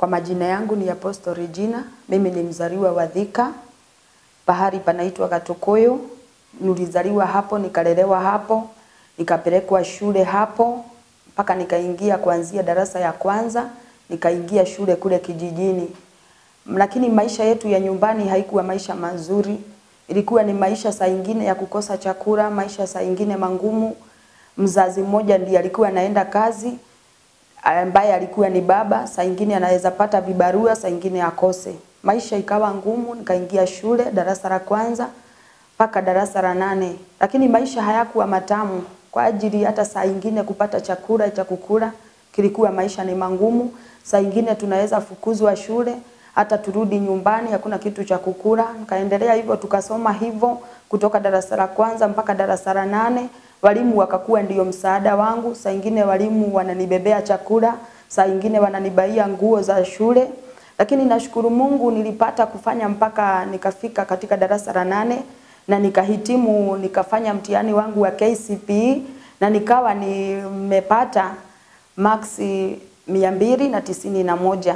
Kwa majina yangu ni Apostle Regina. Mimi ni mzaliwa wa Thika, pahali panaitwa Gatukuyu. Nilizaliwa hapo, nikalelewa hapo, nikapelekwa shule hapo mpaka nikaingia kuanzia darasa ya kwanza, nikaingia shule kule kijijini. Lakini maisha yetu ya nyumbani haikuwa maisha mazuri. Ilikuwa ni maisha saa ingine ya kukosa chakula, maisha saa ingine mangumu. Mzazi mmoja ndiye alikuwa anaenda kazi, ambaye alikuwa ni baba, saa ingine anaweza pata vibarua, saa ingine akose. Maisha ikawa ngumu, nikaingia shule darasa la kwanza mpaka darasa la nane, lakini maisha hayakuwa matamu kwa ajili hata saa ingine kupata chakula cha kukula kilikuwa maisha ni mangumu. Saa ingine tunaweza fukuzwa shule, hata turudi nyumbani hakuna kitu cha kukula. Nikaendelea hivyo, tukasoma hivyo kutoka darasa la kwanza mpaka darasa la nane. Walimu wakakuwa ndio msaada wangu. Saa ingine walimu wananibebea chakula, saa ingine wananibaia nguo za shule, lakini nashukuru Mungu nilipata kufanya mpaka nikafika katika darasa la nane na nikahitimu, nikafanya mtihani wangu wa KCPE na nikawa nimepata maksi mia mbili na tisini na moja.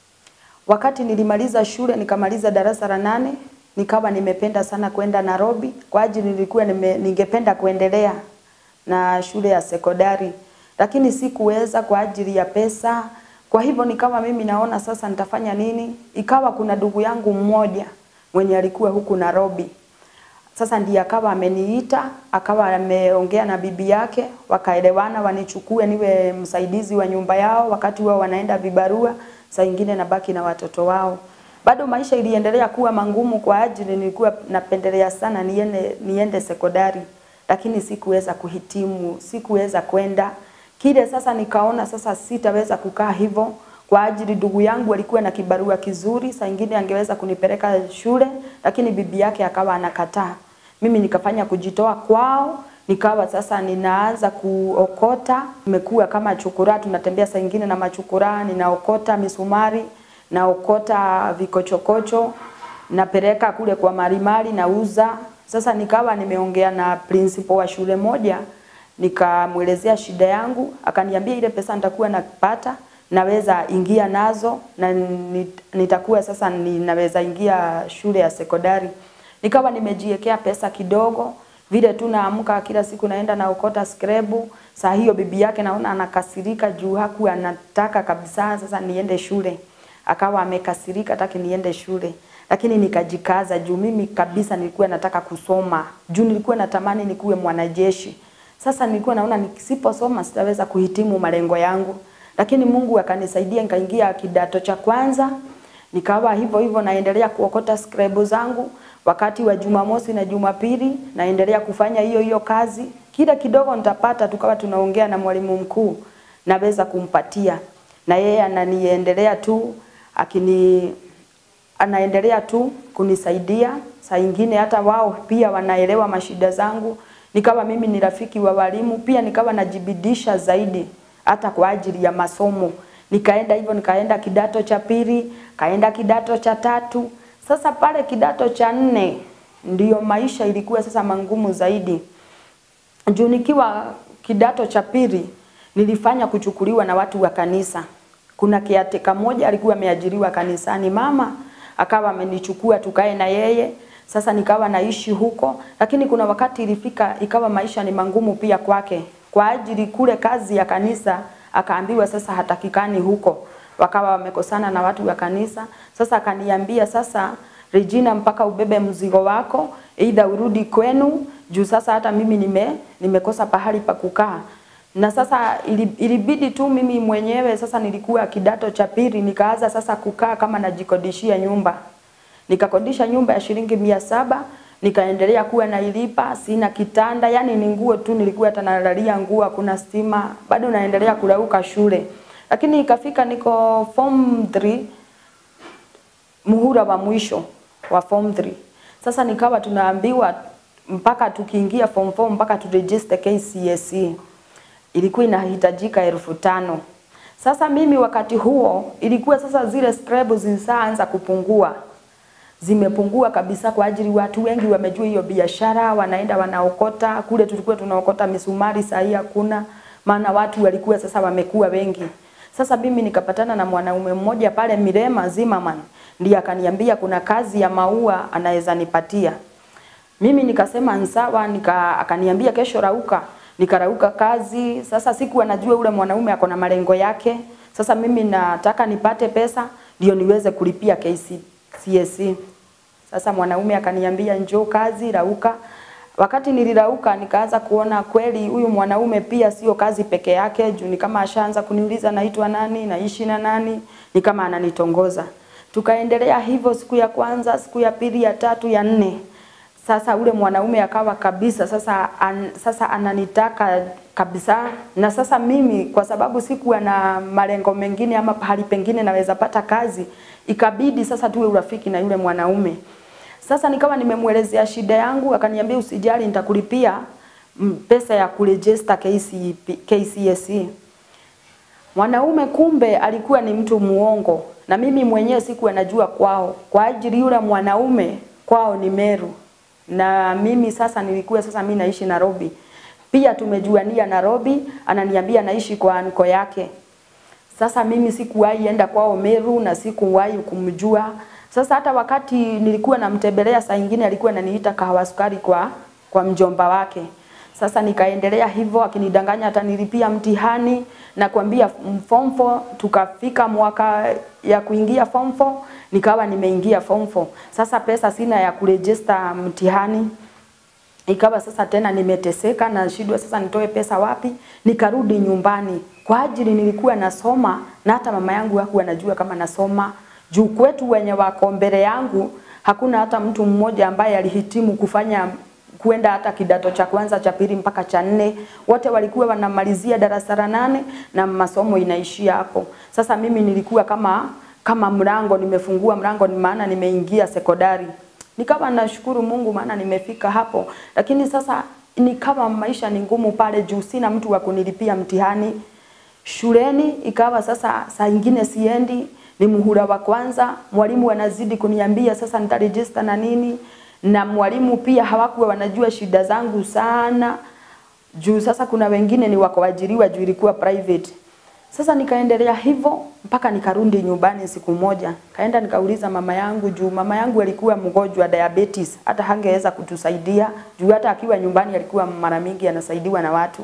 Wakati nilimaliza shule nikamaliza darasa la nane, nikawa nimependa sana kwenda Nairobi kwa ajili nilikuwa nime, ningependa kuendelea na shule ya sekondari, lakini sikuweza kwa ajili ya pesa. Kwa hivyo nikawa mimi naona sasa nitafanya nini? Ikawa kuna ndugu yangu mmoja mwenye alikuwa huku Nairobi. Sasa ndiye akawa ameniita, akawa ameongea na bibi yake, wakaelewana wanichukue niwe msaidizi wa nyumba yao wakati wao wanaenda vibarua, saa ingine nabaki na watoto wao. Bado maisha iliendelea kuwa mangumu kwa ajili nilikuwa napendelea sana niende, niende sekondari, lakini sikuweza kuhitimu, sikuweza kwenda kile. Sasa nikaona sasa sitaweza kukaa hivyo kwa ajili ndugu yangu alikuwa na kibarua kizuri, saa ingine angeweza kunipeleka shule, lakini bibi yake akawa anakataa. Mimi nikafanya kujitoa kwao, nikawa sasa ninaanza kuokota, nimekuwa kama chukura, tunatembea saa ingine na machukura, ninaokota misumari, naokota vikochokocho, napeleka kule kwa marimari nauza. Sasa nikawa nimeongea na principal wa shule moja, nikamwelezea shida yangu, akaniambia ile pesa nitakuwa napata naweza ingia nazo na nitakuwa sasa ninaweza ingia shule ya sekondari. Nikawa nimejiwekea pesa kidogo, vile tu naamka kila siku naenda naokota skrebu. Saa hiyo bibi yake naona anakasirika juu hakuwa anataka kabisa sasa niende shule. Akawa amekasirika hataki niende shule. Lakini nikajikaza juu mimi kabisa nilikuwa nataka kusoma. Juu nilikuwa natamani nikuwe mwanajeshi. Sasa nilikuwa naona nisiposoma sitaweza kuhitimu malengo yangu lakini Mungu akanisaidia nikaingia kidato cha kwanza, nikawa hivyo hivyo naendelea kuokota skrebu zangu. Wakati wa Jumamosi na Jumapili naendelea kufanya hiyo hiyo kazi, kila kidogo nitapata, tukawa tunaongea na mwalimu mkuu, naweza kumpatia na yeye ananiendelea tu akini anaendelea tu kunisaidia. Saa ingine hata wao pia wanaelewa mashida zangu, nikawa mimi ni rafiki wa walimu, pia nikawa najibidisha zaidi hata kwa ajili ya masomo. Nikaenda hivyo, nikaenda kidato cha pili, kaenda kidato cha tatu. Sasa pale kidato cha nne ndiyo maisha ilikuwa sasa mangumu zaidi. Juu nikiwa kidato cha pili nilifanya kuchukuliwa na watu wa kanisa. Kuna kiateka moja alikuwa ameajiriwa kanisani, mama akawa amenichukua tukae na yeye. Sasa nikawa naishi huko, lakini kuna wakati ilifika ikawa maisha ni mangumu pia kwake kwa ajili kule kazi ya kanisa akaambiwa sasa hatakikani huko, wakawa wamekosana na watu wa kanisa. Sasa akaniambia sasa, Regina, mpaka ubebe mzigo wako, aidha urudi kwenu, juu sasa hata mimi nime nimekosa pahali pa kukaa. Na sasa ilibidi tu mimi mwenyewe sasa, nilikuwa kidato cha pili, nikaanza sasa kukaa kama najikodishia nyumba. Nikakodisha nyumba ya shilingi mia saba nikaendelea kuwa nailipa, sina kitanda, yani ni nguo tu nilikuwa hata nalalia nguo, hakuna stima, bado naendelea kulauka shule. Lakini ikafika niko form 3 muhula wa mwisho wa form 3. Sasa nikawa tunaambiwa mpaka tukiingia form 4 mpaka turegister KCSE ilikuwa inahitajika elfu tano. Sasa mimi wakati huo ilikuwa sasa zile scrap zilianza kupungua zimepungua kabisa kwa ajili watu wengi wamejua hiyo biashara, wanaenda wanaokota. Kule tulikuwa tunaokota misumari, saa hii hakuna, maana watu walikuwa sasa wamekuwa wengi. Sasa mimi nikapatana na mwanaume mmoja pale Mirema Zimmerman, ndiye akaniambia kuna kazi ya maua anaweza nipatia. Mimi nikasema nsawa, nika akaniambia kesho rauka. Nikarauka kazi. Sasa siku anajua ule mwanaume ako na malengo yake. Sasa mimi nataka nipate pesa ndio niweze kulipia KCSE. Sasa mwanaume akaniambia njoo kazi rauka. Wakati nilirauka nikaanza kuona kweli huyu mwanaume pia sio kazi peke yake, juu ni kama ashaanza kuniuliza naitwa nani, naishi na nani, ni kama ananitongoza. Tukaendelea hivyo siku ya kwanza, siku ya pili, ya tatu, ya nne. Sasa ule mwanaume akawa kabisa sasa an, sasa ananitaka kabisa, na sasa mimi kwa sababu sikuwa na malengo mengine ama pahali pengine naweza pata kazi, ikabidi sasa tuwe urafiki na yule mwanaume. Sasa nikawa nimemwelezea shida yangu, akaniambia usijali, nitakulipia mm, pesa ya kuregister KC, KCSE. Mwanaume kumbe alikuwa ni mtu muongo, na mimi mwenyewe sikuwa najua kwao. Kwa ajili yule mwanaume kwao ni Meru, na mimi sasa nilikuwa sasa mimi naishi Nairobi. Pia tumejuania Nairobi, ananiambia naishi kwa anko yake. Sasa mimi sikuwahi enda kwao Meru na sikuwahi kumjua. Sasa hata wakati nilikuwa namtembelea, saa ingine alikuwa ananiita kahawa sukari kwa kwa mjomba wake. Sasa nikaendelea hivyo, akinidanganya atanilipia mtihani na kuambia form 4 tukafika mwaka ya kuingia form 4 nikawa nimeingia form 4. Sasa pesa sina ya kuregister mtihani ikawa sasa tena nimeteseka na shidwa sasa nitoe pesa wapi? Nikarudi nyumbani kwa ajili nilikuwa nasoma na hata mama yangu hakuwa anajua kama nasoma. Juu kwetu wenye wako mbele yangu hakuna hata mtu mmoja ambaye alihitimu kufanya kuenda hata kidato cha kwanza cha pili mpaka cha nne. Wote walikuwa wanamalizia darasa la nane na masomo inaishia hapo. Sasa mimi nilikuwa kama kama mlango nimefungua mlango, ni maana nimeingia sekondari. Nikawa nashukuru Mungu maana nimefika hapo, lakini sasa ni kama maisha ni ngumu pale juu, sina mtu wa kunilipia mtihani shuleni. Ikawa sasa saa ingine siendi, ni muhula wa kwanza, mwalimu anazidi kuniambia sasa nitaregister na nini, na mwalimu pia hawakuwa wanajua shida zangu sana juu sasa kuna wengine ni wako ajiriwa juu ilikuwa private. Sasa nikaendelea hivyo mpaka nikarudi nyumbani siku moja. Kaenda nikauliza mama yangu juu mama yangu alikuwa mgonjwa diabetes, hata hangeweza kutusaidia juu hata akiwa nyumbani alikuwa mara mingi anasaidiwa na watu.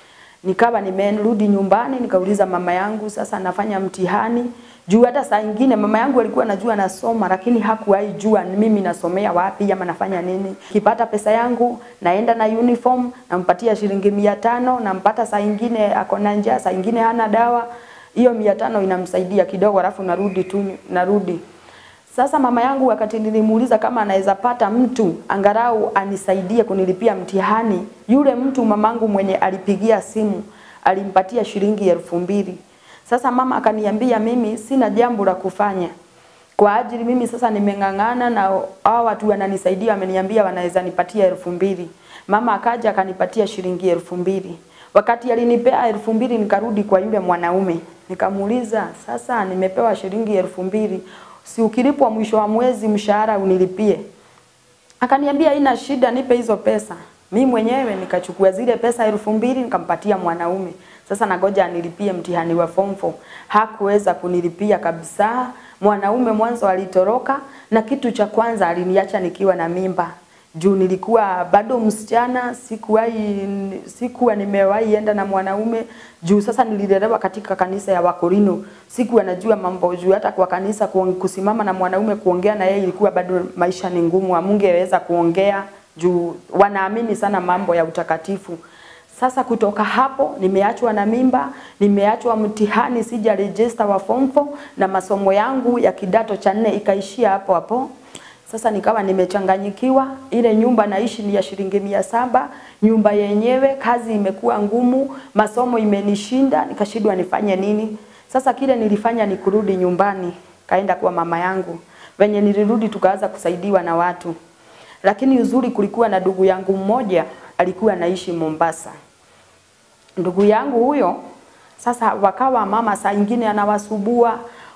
Nikawa nimerudi nyumbani nikauliza mama yangu sasa nafanya mtihani juu hata saa ingine mama yangu alikuwa anajua nasoma, lakini hakuwahi jua ni mimi nasomea wapi ama nafanya nini. Kipata pesa yangu naenda na uniform, nampatia shilingi mia tano, nampata saa ingine ako na njaa, saa ingine hana dawa, hiyo mia tano inamsaidia kidogo, alafu narudi tu narudi. Sasa mama yangu wakati nilimuuliza kama anaweza pata mtu angalau anisaidie kunilipia mtihani, yule mtu mamangu mwenye alipigia simu alimpatia shilingi elfu mbili. Sasa mama akaniambia mimi sina jambo la kufanya. Kwa ajili mimi sasa nimeng'ang'ana na hao watu wananisaidia wameniambia wanaweza nipatia elfu mbili. Mama akaja akanipatia shilingi elfu mbili. Wakati alinipea elfu mbili nikarudi kwa yule mwanaume. Nikamuuliza, sasa nimepewa shilingi elfu mbili. Si ukilipwa mwisho wa mwezi mshahara unilipie. Akaniambia ina shida, nipe hizo pesa. Mi mwenyewe nikachukua zile pesa elfu mbili nikampatia mwanaume. Sasa nagoja anilipie mtihani wa form 4. Hakuweza kunilipia kabisa. Mwanaume mwanzo alitoroka na kitu cha kwanza aliniacha nikiwa na mimba. Juu nilikuwa bado msichana, sikuwahi sikuwa nimewahi enda na mwanaume. Juu sasa nililelewa katika kanisa ya Wakorino. Sikuwa najua mambo juu hata kwa kanisa kusimama na mwanaume kuongea na yeye ilikuwa bado maisha ni ngumu, amungeweza kuongea juu wanaamini sana mambo ya utakatifu. Sasa kutoka hapo nimeachwa na mimba, nimeachwa mtihani, sija register wa form 4 na masomo yangu ya kidato cha nne ikaishia hapo hapo. Sasa nikawa nimechanganyikiwa, ile nyumba naishi ni ya shilingi mia saba, nyumba yenyewe kazi imekuwa ngumu, masomo imenishinda, nikashindwa nifanye nini. Sasa kile nilifanya ni kurudi nyumbani, kaenda kwa mama yangu. Venye nilirudi tukaanza kusaidiwa na watu. Lakini uzuri kulikuwa na ndugu yangu mmoja alikuwa anaishi Mombasa. Ndugu yangu huyo sasa wakawa mama saa ingine anawasubua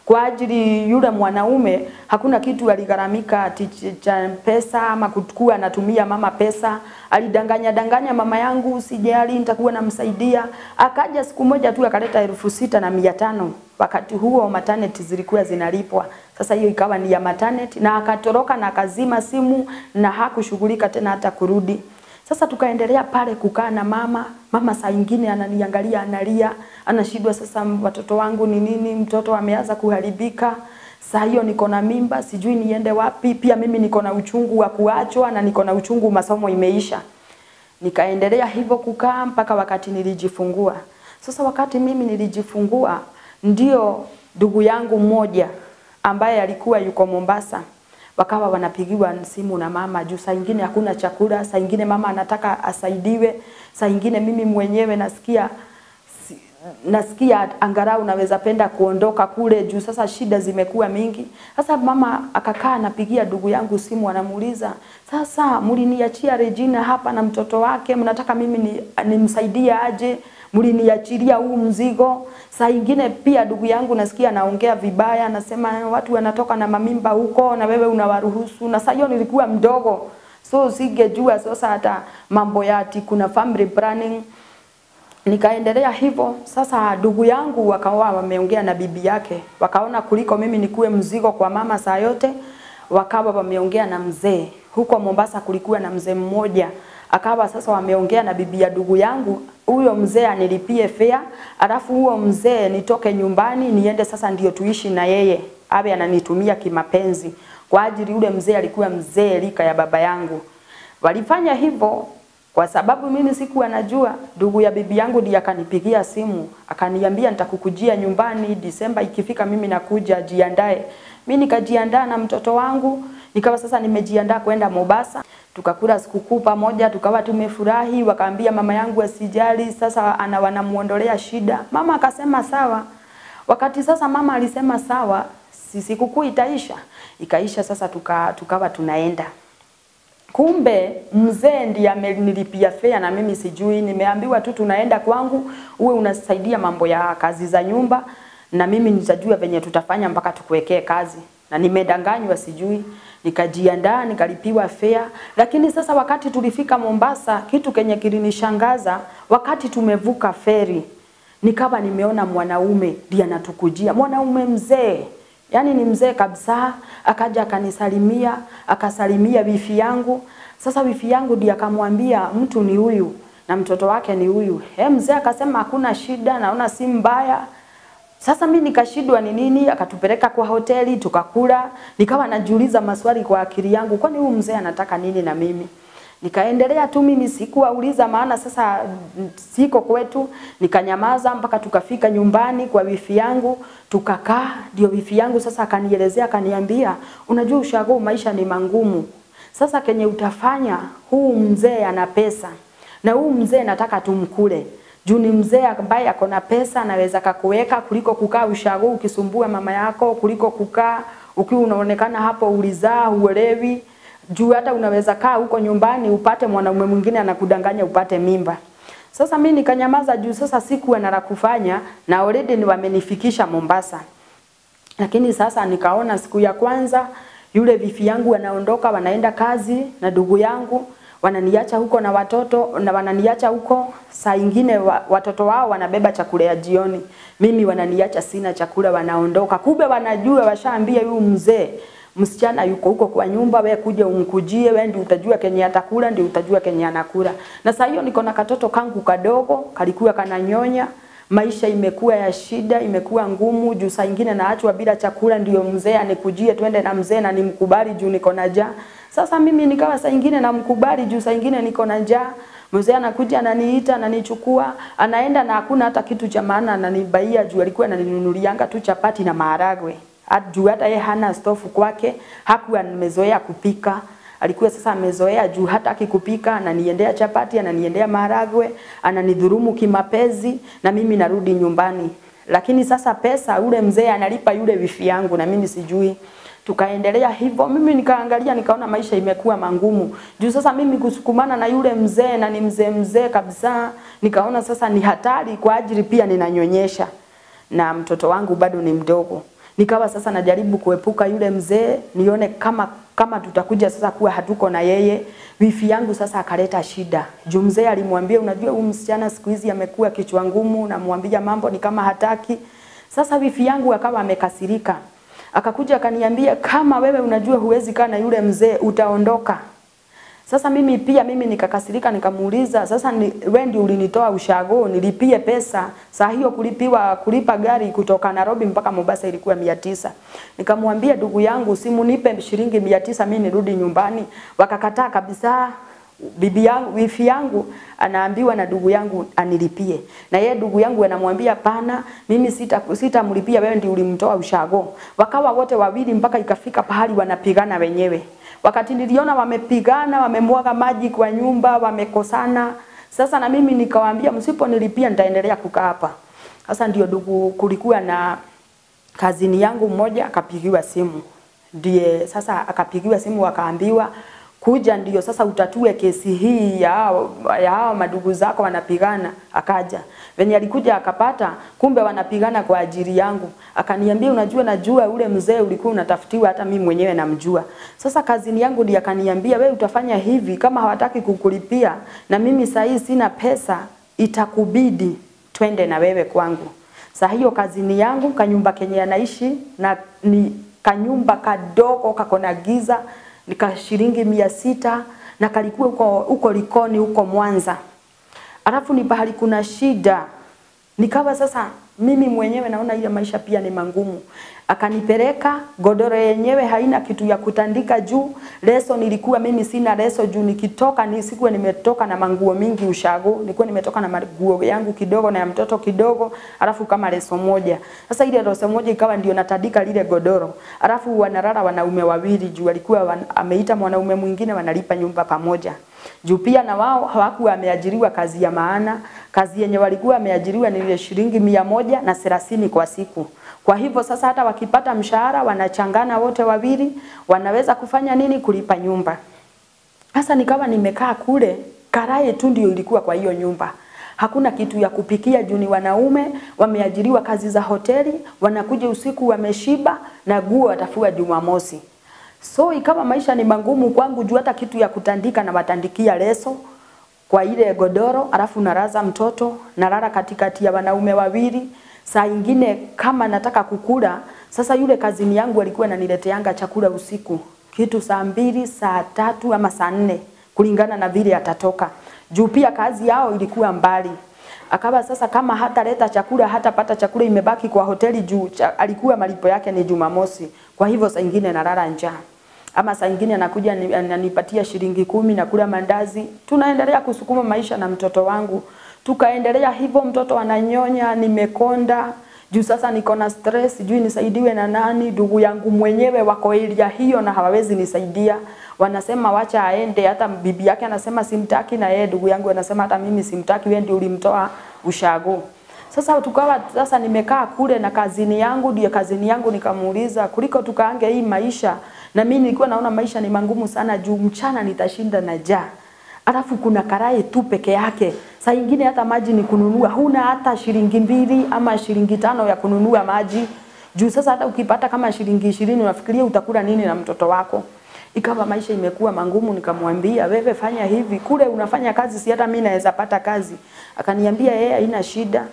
kwa ajili yule mwanaume hakuna kitu aligharamika ati ch- cha pesa ama kuchukua anatumia mama pesa. Alidanganya danganya mama yangu, usijali nitakuwa namsaidia. Akaja siku moja tu akaleta elfu sita na mia tano. Wakati huo maternity zilikuwa zinalipwa. Sasa hiyo ikawa ni ya maternity na akatoroka na akazima simu na hakushughulika tena hata kurudi. Sasa tukaendelea pale kukaa na mama. Mama saa ingine ananiangalia analia, anashindwa sasa watoto wangu ni nini, mtoto ameanza kuharibika. Saa hiyo niko na mimba, sijui niende wapi. Pia mimi niko na uchungu wa kuachwa na niko na uchungu masomo imeisha. Nikaendelea hivyo kukaa mpaka wakati nilijifungua. Sasa wakati mimi nilijifungua, ndio ndugu yangu mmoja ambaye alikuwa yuko Mombasa wakawa wanapigiwa simu na mama juu saa ingine hakuna chakula, saa ingine mama anataka asaidiwe, saa ingine mimi mwenyewe nasikia si, nasikia angalau naweza penda kuondoka kule juu sasa shida zimekuwa mingi. Sasa mama akakaa anapigia ndugu yangu simu, anamuuliza sasa, mliniachia Regina hapa na mtoto wake, mnataka mimi ni, nimsaidie aje? Mliniachilia huu mzigo. Saa ingine pia ndugu yangu nasikia anaongea vibaya, anasema watu wanatoka na mamimba huko na wewe unawaruhusu. Na saa hiyo nilikuwa mdogo, so singejua sasa hata mambo ya ati kuna family planning nikaendelea hivyo. Sasa ndugu yangu wakawa wameongea na bibi yake, wakaona kuliko mimi nikuwe mzigo kwa mama saa yote, wakawa wameongea na mzee. Huko Mombasa kulikuwa na mzee mmoja, akawa sasa wameongea na bibi ya ndugu yangu, huyo mzee anilipie fare, alafu huo mzee nitoke nyumbani niende sasa ndio tuishi na yeye, awe ananitumia kimapenzi, kwa ajili yule mzee alikuwa mzee lika ya baba yangu. Walifanya hivyo kwa sababu mimi sikuwa najua. Ndugu ya bibi yangu ndiye akanipigia simu akaniambia nitakukujia nyumbani Disemba ikifika, mimi nakuja, jiandae. Mimi nikajiandaa na mtoto wangu, nikawa sasa nimejiandaa kwenda Mombasa. Tukakula sikukuu pamoja, tukawa tumefurahi. Wakaambia mama yangu asijali, sasa ana wanamuondolea shida. Mama akasema sawa. Wakati sasa mama alisema sawa, si sikukuu itaisha, ikaisha. Sasa tuka, tukawa tunaenda Kumbe mzee ndiye amenilipia fare na mimi sijui, nimeambiwa tu tunaenda kwangu, uwe unasaidia mambo ya kazi za nyumba na mimi nitajua venye tutafanya mpaka tukuwekee kazi. Na nimedanganywa sijui, nikajiandaa nikalipiwa fare. Lakini sasa wakati tulifika Mombasa, kitu kenye kilinishangaza, wakati tumevuka feri, nikawa nimeona mwanaume ndiye anatukujia, mwanaume mzee Yaani ni mzee kabisa, akaja akanisalimia, akasalimia wifi yangu. Sasa wifi yangu ndiye akamwambia mtu ni huyu na mtoto wake ni huyu. Eh, mzee akasema hakuna shida, naona si mbaya. Sasa mimi nikashindwa ni nini, akatupeleka kwa hoteli tukakula, nikawa najiuliza maswali kwa akili yangu, kwani huyu mzee anataka nini na mimi? Nikaendelea tu mimi sikuwauliza, maana sasa siko kwetu. Nikanyamaza mpaka tukafika nyumbani kwa wifi yangu, tukakaa. Ndio wifi yangu sasa akanielezea, akaniambia, unajua ushago, maisha ni mangumu. Sasa kenye utafanya, huu mzee ana pesa na huu mzee nataka tumkule juu ni mzee ambaye ako na pesa, anaweza kakuweka kuliko kukaa ushago ukisumbua mama yako, kuliko kukaa ukiwa unaonekana hapo ulizaa uelewi juu hata unaweza kaa huko nyumbani upate mwanaume mwingine anakudanganya upate mimba. Sasa mimi nikanyamaza juu sasa sikuwa na la kufanya na already ni wamenifikisha Mombasa. Lakini sasa nikaona siku ya kwanza yule vifi yangu wanaondoka wanaenda kazi na ndugu yangu wananiacha huko na watoto na wananiacha huko. Saa ingine wa, watoto wao wanabeba chakula ya jioni, mimi wananiacha sina chakula, wanaondoka. Kumbe wanajua, washaambia huyu mzee msichana yuko huko kwa nyumba, we kuja umkujie, we ndio utajua kenye atakula, ndio utajua kenye anakula. Na saa hiyo niko na katoto kangu kadogo, kalikuwa kananyonya. Maisha imekuwa ya shida, imekuwa ngumu juu saa ingine naachwa bila chakula, ndio mzee anikujie twende na mzee na nimkubali juu niko na njaa. Sasa mimi nikawa saa ingine namkubali juu saa ingine niko na njaa. Mzee anakuja ananiita, ananichukua, anaenda na hakuna hata kitu cha maana ananibaia juu alikuwa ananinunulianga tu chapati na maharagwe juu hata yeye hana stofu kwake, hakuwa amezoea kupika. Alikuwa sasa amezoea juu hata akikupika ananiendea chapati, ananiendea maharagwe, ananidhurumu kimapezi na mimi narudi nyumbani. Lakini sasa pesa ule mzee analipa yule wifi yangu na mimi sijui. Tukaendelea hivyo, mimi nikaangalia nikaona maisha imekuwa mangumu. Juu sasa mimi kusukumana na yule mzee na ni mzee mzee kabisa, nikaona sasa ni hatari kwa ajili pia ninanyonyesha na mtoto wangu bado ni mdogo. Nikawa sasa najaribu kuepuka yule mzee, nione kama kama tutakuja sasa kuwa hatuko na yeye. Wifi yangu sasa akaleta shida. Juu mzee alimwambia, unajua huyu msichana siku hizi amekuwa kichwa ngumu, namwambia mambo ni kama hataki. Sasa wifi yangu akawa amekasirika. Akakuja akaniambia, kama wewe unajua huwezi kaa na yule mzee, utaondoka. Sasa mimi pia mimi nikakasirika nikamuuliza, sasa ni, wewe ndio ulinitoa ushago nilipie pesa. Saa hiyo kulipiwa kulipa gari kutoka Nairobi mpaka Mombasa ilikuwa mia tisa. Nikamwambia ndugu yangu simu nipe shilingi mia tisa mimi nirudi nyumbani. Wakakataa kabisa. Bibi yangu wifi yangu anaambiwa na ndugu yangu anilipie. Na yeye ndugu yangu anamwambia pana, mimi sita sitamlipia wewe ndio ulimtoa ushago. Wakawa wote wawili mpaka ikafika pahali wanapigana wenyewe. Wakati niliona wamepigana, wamemwaga maji kwa nyumba, wamekosana. Sasa na mimi nikawaambia msiponilipia nitaendelea kukaa hapa. Sasa ndio ndugu, kulikuwa na kazini yangu mmoja akapigiwa simu. Ndiye sasa akapigiwa simu akaambiwa kuja ndio sasa utatue kesi hii ya hao ya hao madugu zako wanapigana. Akaja venye alikuja akapata, kumbe wanapigana kwa ajili yangu. Akaniambia, unajua, najua ule mzee ulikuwa unatafutiwa, hata mimi mwenyewe namjua. Sasa kazini yangu ndiye akaniambia, we utafanya hivi, kama hawataki kukulipia na mimi saa hii sina pesa, itakubidi twende na wewe kwangu. Saa hiyo kazini yangu kanyumba kenye anaishi na ni kanyumba kadogo kako na giza nika shilingi mia sita na kalikuwa huko huko Likoni huko Mwanza. Alafu ni pahali kuna shida. Nikawa sasa mimi mwenyewe naona ile maisha pia ni mangumu. Akanipeleka godoro yenyewe haina kitu ya kutandika juu. Leso nilikuwa mimi sina leso juu nikitoka nisikuwa nimetoka na manguo mingi ushago. Nilikuwa nimetoka na manguo yangu kidogo na ya mtoto kidogo, alafu kama leso moja. Sasa ile leso moja ikawa ndio natandika lile godoro. Alafu wanalala wanaume wawili juu alikuwa wan, ameita mwanaume mwingine wanalipa nyumba pamoja. Juu pia na wao hawakuwa wameajiriwa kazi ya maana. Kazi yenye walikuwa wameajiriwa ni ile shilingi mia moja na thelathini kwa siku. Kwa hivyo sasa hata wakipata mshahara wanachangana wote wawili, wanaweza kufanya nini? Kulipa nyumba. Sasa nikawa nimekaa kule, karai tu ndio ilikuwa kwa hiyo nyumba. Hakuna kitu ya kupikia juu ni wanaume wameajiriwa kazi za hoteli, wanakuja usiku wameshiba na nguo watafua Jumamosi. So ikawa maisha ni magumu kwangu juu hata kitu ya kutandika na watandikia leso kwa ile godoro, alafu naraza mtoto, nalala katikati ya wanaume wawili. Saa ingine kama nataka kukula, sasa yule kazini yangu alikuwa ananileteanga chakula usiku kitu saa mbili, saa tatu ama saa nne kulingana na vile atatoka. Juu pia kazi yao ilikuwa mbali. Akawa sasa kama hataleta chakula, hatapata chakula imebaki kwa hoteli juu cha, alikuwa malipo yake ni Jumamosi. Kwa hivyo saa ingine nalala njaa ama saa ingine anakuja ni- ananipatia shilingi kumi na kula mandazi. Tunaendelea kusukuma maisha na mtoto wangu, tukaendelea hivyo. Mtoto ananyonya, nimekonda juu sasa niko na stress, sijui nisaidiwe na nani. Ndugu yangu mwenyewe wako area hiyo na hawawezi nisaidia, wanasema wacha aende. Hata bibi yake anasema simtaki, na yeye ndugu yangu anasema hata mimi simtaki, wewe ndio ulimtoa ushago. Sasa tukawa sasa nimekaa kule na kazini yangu, ndio kazini yangu nikamuuliza kuliko tukaange hii maisha, na mimi nilikuwa naona maisha ni mangumu sana juu mchana nitashinda na njaa. Alafu kuna karai tu peke yake. Saa ingine hata maji ni kununua, huna hata shilingi mbili ama shilingi tano ya kununua maji. Juu sasa hata ukipata kama shilingi ishirini unafikiria utakula nini na mtoto wako? Ikawa maisha imekuwa mangumu, nikamwambia wewe fanya hivi, kule unafanya kazi, si hata mimi naweza pata kazi. Akaniambia yeye haina shida,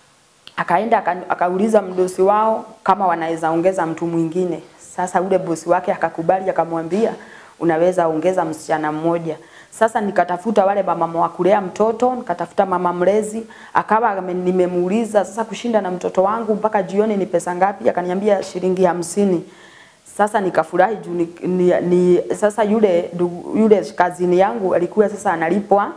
akaenda aka- akauliza mdosi wao kama wanaweza ongeza mtu mwingine. Sasa ule bosi wake akakubali, akamwambia unaweza ongeza msichana mmoja. Sasa nikatafuta wale mama wa kulea mtoto, nikatafuta mama mlezi, akawa ame- nimemuuliza sasa kushinda na mtoto wangu mpaka jioni ni pesa ngapi? Akaniambia shilingi hamsini. Sasa nikafurahi juu ni, ni, ni, sasa yule ndugu- yule kazini yangu alikuwa sasa analipwa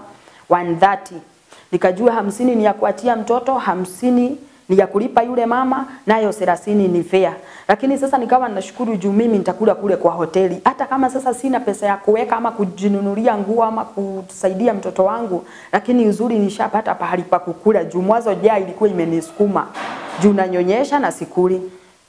130 nikajua hamsini ni ya kuachia mtoto, hamsini ni ya kulipa yule mama, nayo thelathini ni fair. Lakini sasa nikawa nashukuru juu mimi nitakula kule kwa hoteli, hata kama sasa sina pesa ya kuweka ama kujinunulia nguo ama kusaidia mtoto wangu, lakini uzuri nishapata pahali pa kukula juu mwanzo jaa ilikuwa imenisukuma juu nanyonyesha na sikuli.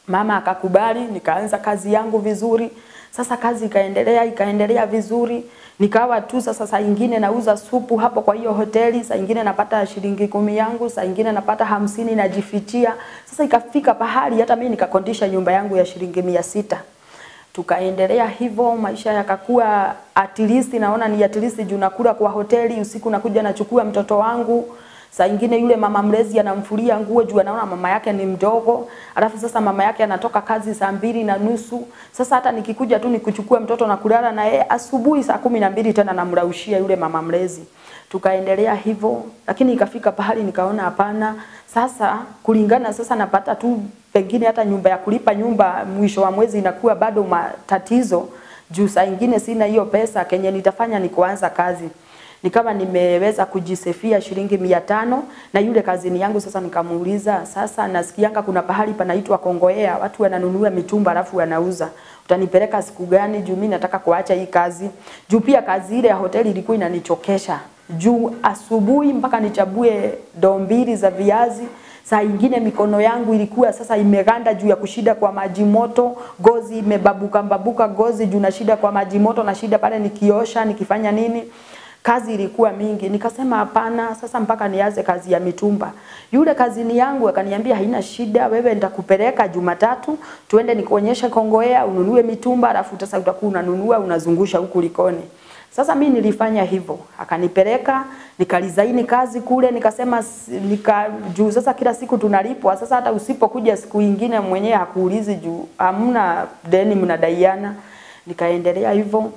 Mama akakubali, nikaanza kazi yangu vizuri. Sasa kazi ikaendelea ikaendelea vizuri, nikawa tu sasa, saa ingine nauza supu hapo kwa hiyo hoteli, saa ingine napata shilingi kumi yangu, saa ingine napata hamsini najifichia. Sasa ikafika pahali hata mimi nikakondisha nyumba yangu ya shilingi mia sita tukaendelea hivyo, maisha yakakuwa at least, naona ni at least juu nakula kwa hoteli, usiku nakuja nachukua mtoto wangu Saa ingine yule mama mlezi anamfulia nguo juu anaona mama yake ni mdogo, alafu sasa mama yake anatoka kazi saa mbili na nusu. Sasa hata nikikuja tu nikuchukua mtoto na kulala na yeye asubuhi saa kumi na mbili tena namraushia yule mama mlezi. Tukaendelea hivyo, lakini ikafika pahali nikaona hapana, sasa kulingana sasa napata tu pengine hata nyumba ya kulipa nyumba mwisho wa mwezi inakuwa bado matatizo juu saa ingine sina hiyo pesa, kenye nitafanya ni kuanza kazi nikawa nimeweza kujisefia shilingi mia tano na yule kazini yangu sasa nikamuuliza, sasa nasikianga kuna pahali panaitwa Kongoea, watu wananunua mitumba alafu wanauza, utanipeleka siku gani? Juu mimi nataka kuacha hii kazi, juu pia kazi ile ya hoteli ilikuwa inanichokesha juu asubuhi mpaka nichabue doo mbili za viazi saa ingine mikono yangu ilikuwa sasa imeganda juu ya kushida kwa maji moto, gozi imebabuka babuka gozi juu na shida kwa maji moto, na shida pale nikiosha nikifanya nini kazi ilikuwa mingi. Nikasema hapana, sasa mpaka nianze kazi ya mitumba. Yule kazini yangu akaniambia haina shida, wewe nitakupeleka Jumatatu tuende nikuonyeshe Kongoea ununue mitumba, alafu sasa utakuwa unanunua unazungusha huku Likoni. Sasa mimi nilifanya hivyo, akanipeleka nikalizaini kazi kule, nikasema nika juu sasa kila siku tunalipwa. Sasa hata usipokuja siku ingine mwenyewe hakuulizi juu hamna deni mnadaiana. Nikaendelea hivyo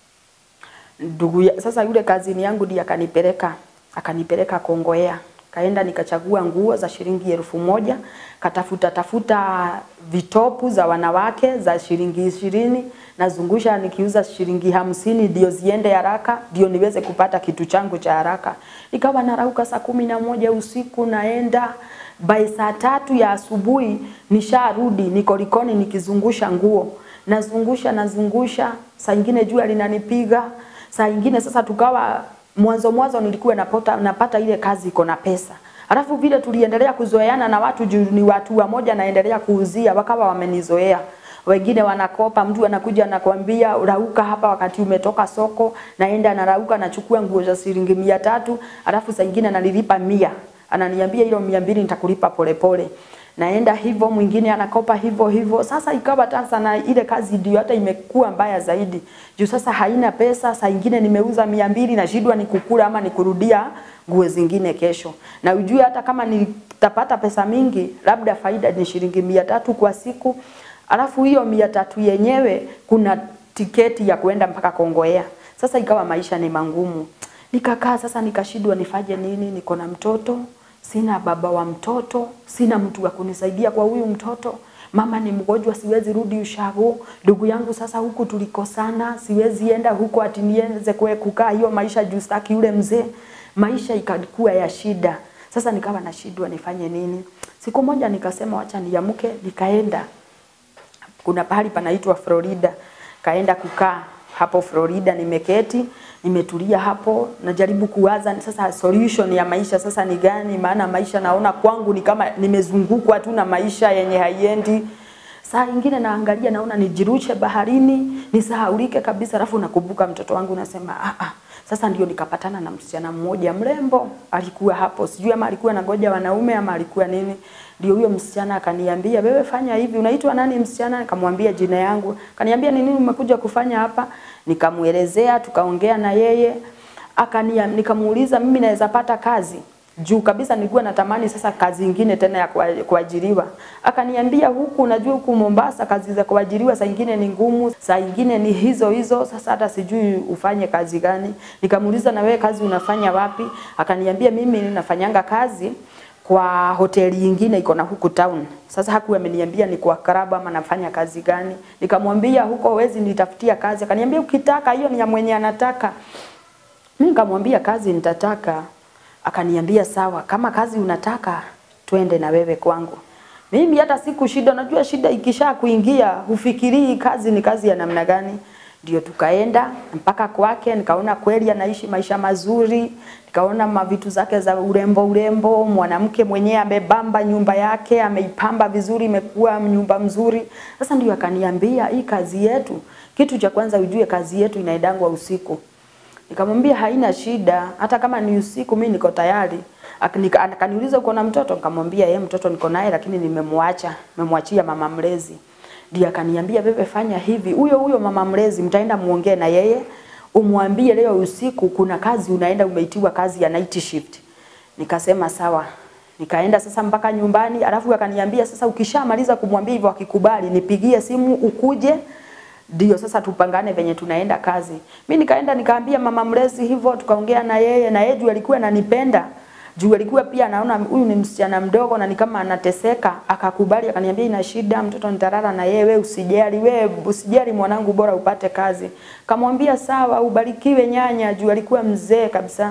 ndugu ya, sasa yule kazini yangu ndiye akanipeleka akanipeleka Kongoea, kaenda nikachagua nguo za shilingi elfu moja katafuta tafuta vitopu za wanawake za shilingi ishirini nazungusha nikiuza shilingi hamsini ndio ziende haraka, ndio niweze kupata kitu changu cha haraka. Nikawa narauka saa kumi na moja usiku naenda by saa tatu ya asubuhi nisharudi, niko Likoni nikizungusha nguo, nazungusha nazungusha, saa ingine jua linanipiga saa ingine sasa tukawa mwanzo mwanzo nilikuwa napata, napata ile kazi iko na pesa alafu vile tuliendelea kuzoeana na watu juu ni watu wa moja naendelea kuuzia wakawa wamenizoea wengine wanakopa mtu anakuja anakwambia rauka hapa wakati umetoka soko naenda narauka nachukua nguo za shilingi mia tatu alafu saa ingine ananilipa mia ananiambia hilo mia mbili nitakulipa polepole naenda hivyo, mwingine anakopa hivyo hivyo. Sasa ikawa sasa na ile kazi ndio hata imekuwa mbaya zaidi, juu sasa haina pesa. Saa ingine nimeuza mia mbili nashindwa ni kukula ama ni kurudia nguo zingine kesho, na ujue hata kama nitapata pesa mingi, labda faida ni shilingi mia tatu kwa siku, alafu hiyo mia tatu yenyewe kuna tiketi ya kuenda mpaka Kongoea. Sasa ikawa maisha ni mangumu, nikakaa sasa nikashindwa nifanye nini, niko na mtoto sina baba wa mtoto, sina mtu wa kunisaidia kwa huyu mtoto. Mama ni mgonjwa, siwezi rudi ushago. Ndugu yangu sasa huku tulikosana, siwezi enda huko ati nienze kwe kukaa hiyo maisha juu staki yule mzee. Maisha ikakuwa ya shida. Sasa nikawa nashindwa nifanye nini. Siku moja nikasema wacha niamke, nikaenda. Kuna pahali panaitwa Florida. Kaenda kukaa hapo Florida, nimeketi nimetulia hapo, najaribu kuwaza sasa solution ya maisha sasa ni gani, maana maisha naona kwangu ni kama nimezungukwa tu na maisha yenye haiendi. Saa ingine naangalia naona nijirushe baharini nisahaulike kabisa, alafu nakumbuka mtoto wangu nasema ah ah. Sasa ndio nikapatana na msichana mmoja mrembo, alikuwa hapo, sijui ama alikuwa anangoja wanaume ama alikuwa nini. Ndio huyo msichana akaniambia, wewe fanya hivi, unaitwa nani msichana? Nikamwambia jina yangu, akaniambia ni nini umekuja kufanya hapa? Nikamuelezea, tukaongea na yeye, akania nikamuuliza mimi naweza pata kazi juu kabisa nilikuwa natamani sasa kazi nyingine tena ya kuajiriwa. Akaniambia huku, unajua huku Mombasa kazi za kuajiriwa saa nyingine ni ngumu, saa nyingine ni hizo hizo, sasa hata sijui ufanye kazi gani. Nikamuuliza na wewe kazi unafanya wapi? Akaniambia mimi ninafanyanga kazi kwa hoteli nyingine iko na huku town. Sasa hakuwa ameniambia ni kwa klabu ama nafanya kazi gani. Nikamwambia huko hawezi nitafutia kazi. Akaniambia ukitaka hiyo ni ya mwenye anataka. Mimi nikamwambia kazi nitataka. Akaniambia sawa, kama kazi unataka twende na wewe kwangu. Mimi hata siku shida, najua shida ikisha kuingia hufikirii kazi ni kazi ya namna gani. Ndio tukaenda mpaka kwake, nikaona kweli anaishi maisha mazuri, nikaona mavitu zake za urembo urembo, mwanamke mwenyewe amebamba nyumba yake, ameipamba vizuri, imekuwa nyumba mzuri. Sasa ndio akaniambia hii kazi yetu, kitu cha kwanza ujue kazi yetu inaendangwa usiku. Nikamwambia haina shida, hata kama ni usiku mimi niko tayari. Akanika- Akaniuliza uko na mtoto? Nikamwambia yeye mtoto niko naye lakini nimemwacha, nimemwachia mama mlezi. Ndiye akaniambia bebe, fanya hivi, huyo huyo mama mlezi mtaenda muongee na yeye, umwambie leo usiku kuna kazi unaenda, umeitiwa kazi ya night shift. Nikasema sawa. Nikaenda sasa mpaka nyumbani, alafu akaniambia sasa, ukishamaliza kumwambia hivyo, akikubali nipigie simu ukuje ndio sasa tupangane venye tunaenda kazi. Mi nikaenda nikaambia mama mlezi hivyo, tukaongea na yeye na yeye juu alikuwa ananipenda juu alikuwa pia anaona huyu ni msichana mdogo na ni kama anateseka, akakubali akaniambia, ina shida, mtoto nitalala na yeye, wewe usijali, wewe usijali mwanangu, bora upate kazi. Kamwambia sawa, ubarikiwe nyanya, juu alikuwa mzee kabisa.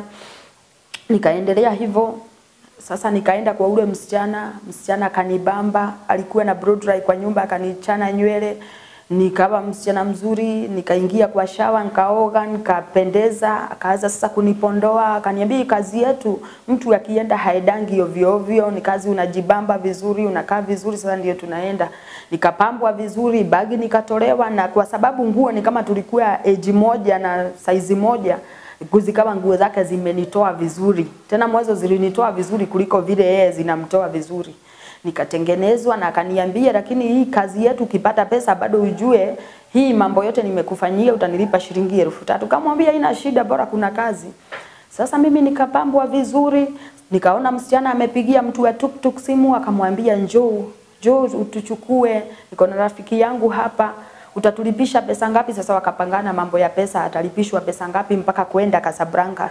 Nikaendelea hivyo sasa nikaenda kwa ule msichana, msichana akanibamba, alikuwa na blow dry kwa nyumba, akanichana nywele, nikawa msichana mzuri, nikaingia kwa shawa, nikaoga, nikapendeza, akaanza sasa kunipondoa, akaniambia "Hii kazi yetu mtu akienda haedangi ovyo ovyo, ni kazi unajibamba vizuri, unakaa vizuri, sasa ndio tunaenda. Nikapambwa vizuri, bagi nikatolewa, na kwa sababu nguo ni kama tulikuwa age moja na saizi moja zikawa nguo zake zimenitoa vizuri, tena mwanzo zilinitoa vizuri kuliko vile yeye zinamtoa vizuri. Nikatengenezwa na akaniambia, lakini hii kazi yetu ukipata pesa bado ujue hii mambo yote nimekufanyia, utanilipa shilingi elfu tatu. Kamwambia ina shida, bora kuna kazi. Sasa mimi nikapambwa vizuri, nikaona msichana amepigia mtu wa tuktuk simu, akamwambia njoo, njoo utuchukue, niko na rafiki yangu hapa utatulipisha pesa ngapi? Sasa wakapangana mambo ya pesa, atalipishwa pesa ngapi mpaka kwenda Casablanca.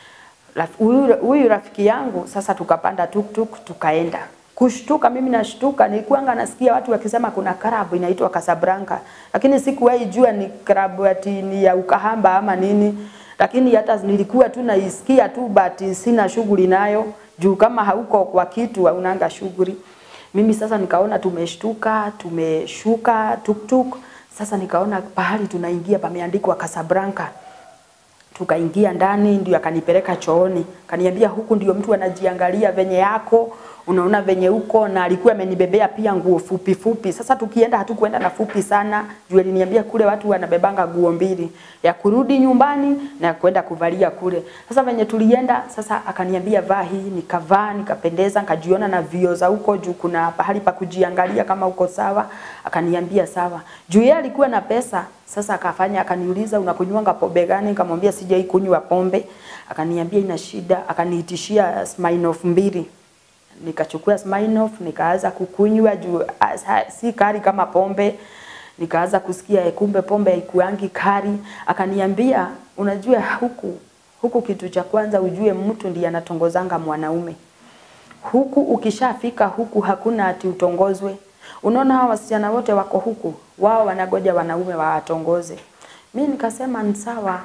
Raf- Huyu huyu rafiki yangu sasa, tukapanda tuktuk tukaenda. Kushtuka, mimi nashtuka, nilikuwanga nasikia watu wakisema kuna club inaitwa Casablanca, lakini sikuwahi jua ni club ati ni ya ukahamba ama nini, lakini hata nilikuwa tu naisikia tu, but sina shughuli nayo juu kama hauko kwa kitu haunanga shughuli. Mimi sasa nikaona tumeshtuka, tumeshuka tuktuk. Sasa nikaona pahali tunaingia pameandikwa Casablanca. Tukaingia ndani, ndio akanipeleka chooni, kaniambia huku ndio mtu anajiangalia venye yako, unaona venye uko, na alikuwa amenibebea pia nguo fupi fupi. Sasa tukienda hatukuenda na fupi sana, juu aliniambia kule watu wanabebanga nguo mbili, ya kurudi nyumbani na ya kwenda kuvalia kule. Sasa venye tulienda, sasa akaniambia vaa hii, nikavaa, nikapendeza, nikajiona na vio za huko juu, kuna pahali pa kujiangalia kama uko sawa. Akaniambia sawa, juu yeye alikuwa na pesa. Sasa akafanya akaniuliza, unakunywanga pombe gani? Nikamwambia sijai kunywa pombe. Akaniambia ina shida, akaniitishia Smirnoff mbili nikachukua Smirnoff nikaanza kukunywa juu ah, sa- si kali kama pombe. Nikaanza kusikia eh, kumbe pombe haikuangi kali. Akaniambia unajua, huku huku kitu cha kwanza ujue mtu ndiye anatongozanga mwanaume huku. Ukishafika huku hakuna ati utongozwe. Unaona hawa wasichana wote wako huku, wao wanagoja wanaume wawatongoze. Mi nikasema ni sawa,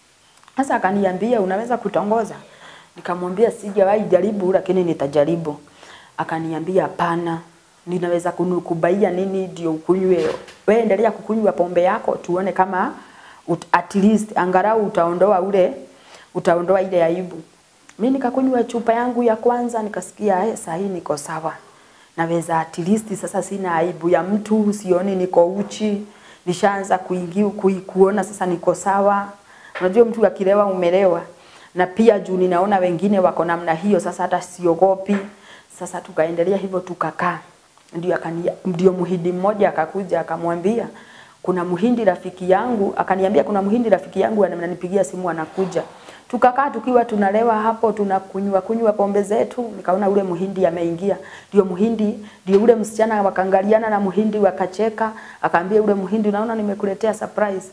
sasa akaniambia unaweza kutongoza? Nikamwambia sijawahi jaribu, lakini nitajaribu. Akaniambia hapana, ninaweza kunukubaia nini ndio ukunywe. Wewe endelea kukunywa pombe yako, tuone kama ut, at least angalau utaondoa ule utaondoa ile aibu. Mi nikakunywa chupa yangu ya kwanza, nikasikia eh, saa hii niko sawa, naweza at least sasa sina aibu ya mtu, sioni niko uchi, nishaanza kuingia kui, kuona sasa niko sawa. Unajua mtu akilewa umelewa, na pia juu ninaona wengine wako namna hiyo, sasa hata siogopi. Sasa tukaendelea hivyo, tukakaa ndio akani, ndio muhindi mmoja akakuja akamwambia kuna muhindi rafiki yangu, akaniambia kuna muhindi rafiki yangu ananipigia simu anakuja. Tukakaa tukiwa tunalewa hapo tunakunywa kunywa pombe zetu, nikaona ule muhindi ameingia. Ndio muhindi, ndio ule msichana wakaangaliana na muhindi wakacheka, akaambia ule muhindi, unaona nimekuletea surprise.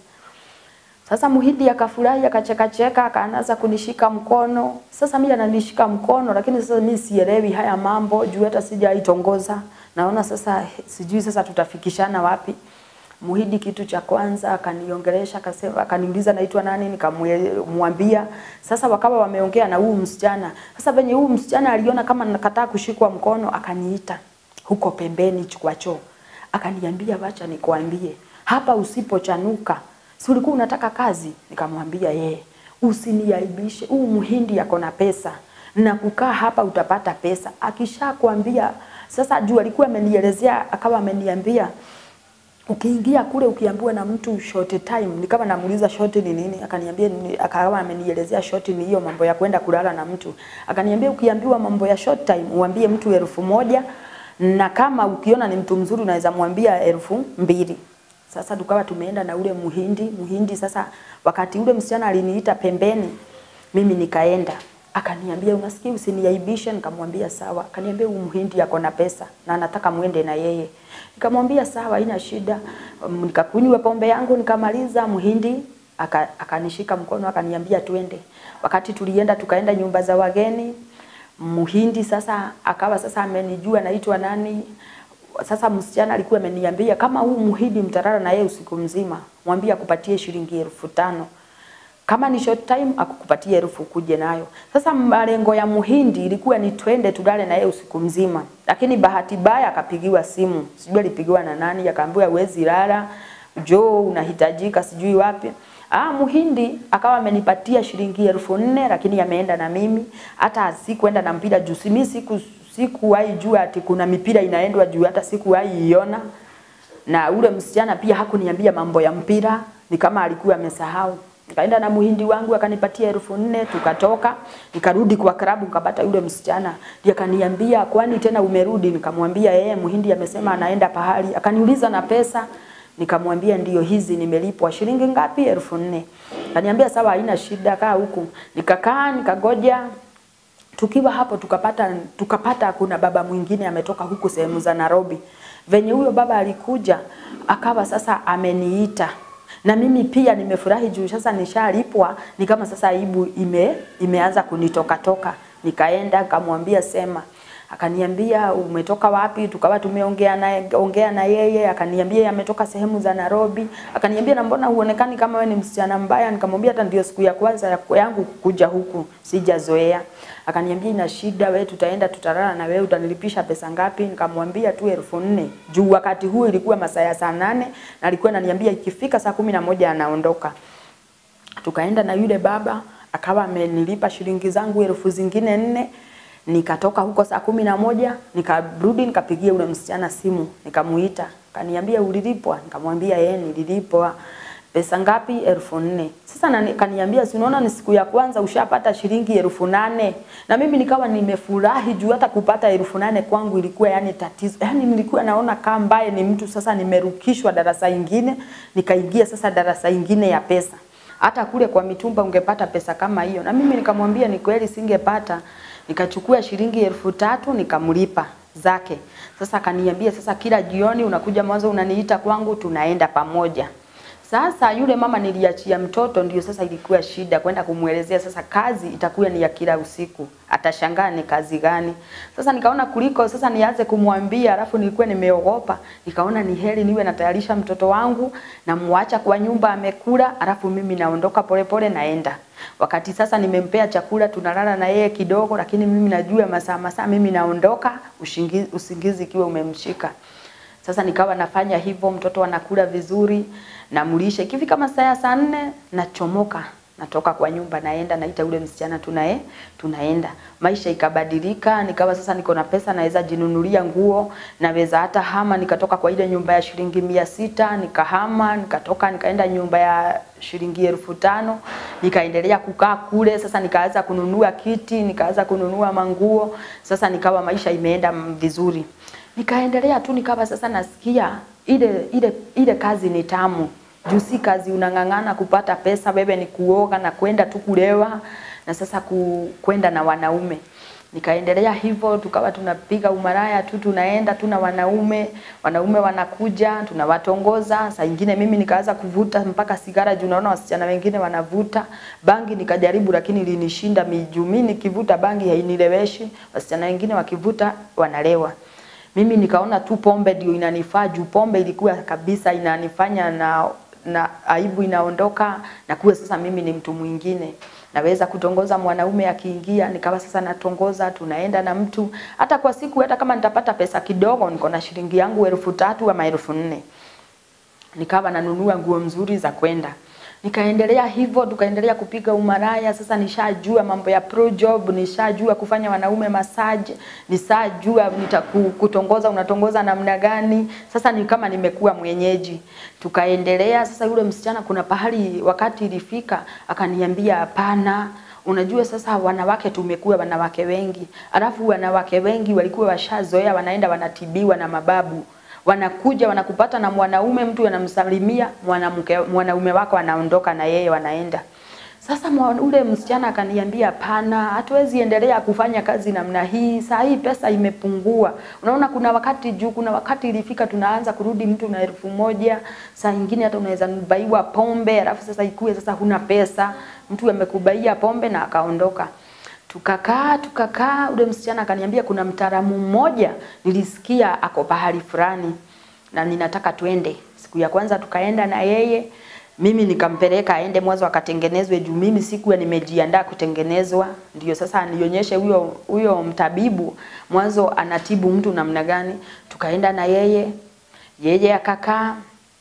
Sasa muhindi akafurahi akacheka cheka akaanza kunishika mkono. Sasa mimi ananishika mkono lakini sasa mimi sielewi haya mambo juu hata sijaitongoza. Naona sasa sijui sasa tutafikishana wapi. Muhindi kitu cha kwanza akaniongelesha akasema akaniuliza naitwa nani nikamwambia. Sasa wakawa wameongea na huu msichana. Sasa venye huu msichana aliona kama nakataa kushikwa mkono akaniita huko pembeni kwa choo. Akaniambia wacha nikwambie hapa usipochanuka si ulikuwa unataka kazi? Nikamwambia yeye, usiniaibishe, huu mhindi ako na pesa na kukaa hapa utapata pesa. Akishakwambia sasa, juu alikuwa amenielezea, akawa ameniambia ukiingia kule ukiambiwa na mtu short time, nikawa namuuliza short ni nini, akaniambia ni- akawa amenielezea short ni hiyo mambo ya kwenda kulala na mtu. Akaniambia ukiambiwa mambo ya short time uambie mtu elfu moja na kama ukiona ni mtu mzuri unaweza mwambia elfu mbili. Sasa tukawa tumeenda na ule muhindi muhindi. Sasa wakati ule msichana aliniita pembeni, mimi nikaenda akaniambia unasikia, usiniaibishe. Nikamwambia sawa. Akaniambia huyu mhindi ako na pesa na anataka muende na yeye. Nikamwambia sawa, haina shida. Um, Nikakunywa pombe yangu nikamaliza. Mhindi aka- akanishika mkono akaniambia twende. Wakati tulienda tukaenda nyumba za wageni, Mhindi sasa akawa sasa amenijua naitwa nani. Sasa msichana alikuwa ameniambia kama huu Mhindi mtalala na yeye usiku mzima, mwambie akupatie shilingi elfu tano kama ni short time akukupatia elfu kuje nayo. Sasa malengo ya Muhindi ilikuwa ni twende tulale na yeye usiku mzima, lakini bahati mbaya akapigiwa simu, sijui alipigiwa na nani, akaambiwa huwezi lala, njoo unahitajika sijui wapi. Ah, Muhindi akawa amenipatia shilingi elfu nne lakini ameenda na mimi, hata sikuenda na mpira juu mimi siku sikuwahi jua ati kuna mipira inaendwa juu, hata sikuwahi iona na ule msichana pia hakuniambia mambo ya mpira, ni kama alikuwa amesahau. Nikaenda na muhindi wangu akanipatia elfu nne tukatoka, nikarudi kwa klabu nikapata yule msichana. Ndiye akaniambia kwani tena umerudi? Nikamwambia yeye muhindi amesema anaenda pahali. Akaniuliza na pesa, nikamwambia ndio hizi nimelipwa shilingi ngapi? elfu nne. Akaniambia sawa, haina shida, kaa huku. Nikakaa nikagoja tukiwa hapo tukapata tukapata kuna baba mwingine ametoka huku sehemu za Nairobi. Venye huyo baba alikuja akawa sasa ameniita na mimi pia nimefurahi juu sasa nishalipwa, ni kama sasa aibu ime, imeanza kunitoka toka. Nikaenda kamwambia sema, akaniambia umetoka wapi? Tukawa tumeongea naye ongea na yeye, akaniambia yeye ametoka sehemu za Nairobi. Akaniambia na mbona huonekani kama wewe ni msichana mbaya? Nikamwambia hata ndio siku ya kwanza ya- yangu kuja huku, sijazoea. Akaniambia ina shida, wewe tutaenda tutalala na wewe, utanilipisha pesa ngapi? Nikamwambia tu elfu nne juu wakati huu ilikuwa masaa ya saa nane na alikuwa ananiambia ikifika saa kumi na moja anaondoka tukaenda na yule baba akawa amenilipa shilingi zangu elfu zingine nne nikatoka huko saa kumi na moja nikarudi nikapigia ule msichana simu nikamuita kaniambia ulilipwa nikamwambia yeye nililipwa pesa ngapi elfu nne sasa na kaniambia si unaona ni siku ya kwanza ushapata shilingi elfu nane na mimi nikawa nimefurahi juu hata kupata elfu nane kwangu ilikuwa yani tatizo yani nilikuwa naona kama mbaye ni mtu sasa nimerukishwa darasa ingine nikaingia sasa darasa ingine ya pesa hata kule kwa mitumba ungepata pesa kama hiyo. Na mimi nikamwambia ni kweli singepata, nikachukua shilingi elfu tatu nikamlipa zake. Sasa akaniambia sasa, kila jioni unakuja mwanzo unaniita kwangu, tunaenda pamoja. Sasa yule mama niliachia mtoto, ndio sasa ilikuwa shida kwenda kumwelezea. Sasa kazi itakuwa ni ya kila usiku, atashangaa ni kazi gani. Sasa nikaona kuliko sasa nianze kumwambia, alafu nilikuwa nimeogopa, nikaona ni heri niwe natayarisha mtoto wangu na muacha kwa nyumba amekula, alafu mimi naondoka polepole naenda. Wakati sasa nimempea chakula, tunalala na yeye kidogo, lakini mimi najua masaa masaa mimi naondoka, ushingizi, usingizi ikiwa umemshika. Sasa nikawa nafanya hivyo, mtoto anakula vizuri, namlisha. Ikifika masaa ya saa nne nachomoka, natoka kwa nyumba, naenda naita ule msichana, tunae tunaenda. Maisha ikabadilika, nikawa sasa niko na pesa, naweza jinunulia nguo, naweza hata hama. Nikatoka kwa ile nyumba ya shilingi mia sita nikahama, nikatoka nikaenda nyumba ya shilingi elfu tano nikaendelea kukaa kule. Sasa nikaanza kununua kiti, nikaanza kununua manguo. Sasa nikawa maisha imeenda mm, vizuri nikaendelea tu nikawa sasa nasikia ile ile ile kazi ni tamu juu si kazi unang'ang'ana kupata pesa wewe ni kuoga na kwenda tu kulewa na sasa ku, kwenda na wanaume nikaendelea hivyo tukawa tunapiga umaraya tu tunaenda tu na wanaume wanaume wanakuja tunawatongoza saa ingine mimi nikaanza kuvuta mpaka sigara juu naona wasichana wengine wanavuta bangi nikajaribu lakini ilinishinda miju mimi nikivuta bangi hainileweshi wasichana wengine wakivuta wanalewa mimi nikaona tu pombe ndio inanifaa juu pombe ilikuwa kabisa inanifanya na na aibu inaondoka na kuwa sasa mimi ni mtu mwingine naweza kutongoza mwanaume akiingia nikawa sasa natongoza tunaenda na mtu hata kwa siku hata kama nitapata pesa kidogo niko na shilingi yangu elfu tatu ama elfu nne nikawa nanunua nguo mzuri za kwenda nikaendelea hivyo, tukaendelea kupiga umaraya. Sasa nishajua mambo ya pro job, nishajua kufanya wanaume massage, nishajua nitakutongoza, unatongoza namna gani. Sasa ni kama nimekuwa mwenyeji. Tukaendelea sasa, yule msichana kuna pahali wakati ilifika akaniambia hapana, Unajua sasa wanawake tumekuwa wanawake wengi, alafu wanawake wengi walikuwa washazoea, wanaenda wanatibiwa na mababu wanakuja wanakupata na mwanaume, mtu anamsalimia mwanamke, mwanaume wako anaondoka na yeye wanaenda. Sasa mwa- ule msichana akaniambia hapana, hatuwezi endelea kufanya kazi namna hii. Saa hii pesa imepungua. Unaona, kuna wakati juu, kuna wakati ilifika tunaanza kurudi mtu na elfu moja, saa nyingine hata unaweza baiwa pombe, alafu sasa ikue sasa huna pesa, mtu amekubaia pombe na akaondoka. Tukakaa tukakaa, ule msichana akaniambia kuna mtaalamu mmoja nilisikia ako pahali fulani na ninataka twende. Siku ya kwanza tukaenda na yeye, mimi nikampeleka aende mwanzo akatengenezwe, juu mimi sikuwa nimejiandaa kutengenezwa. Ndio sasa nionyeshe huyo huyo mtabibu mwanzo anatibu mtu namna gani. Tukaenda na yeye, yeye akakaa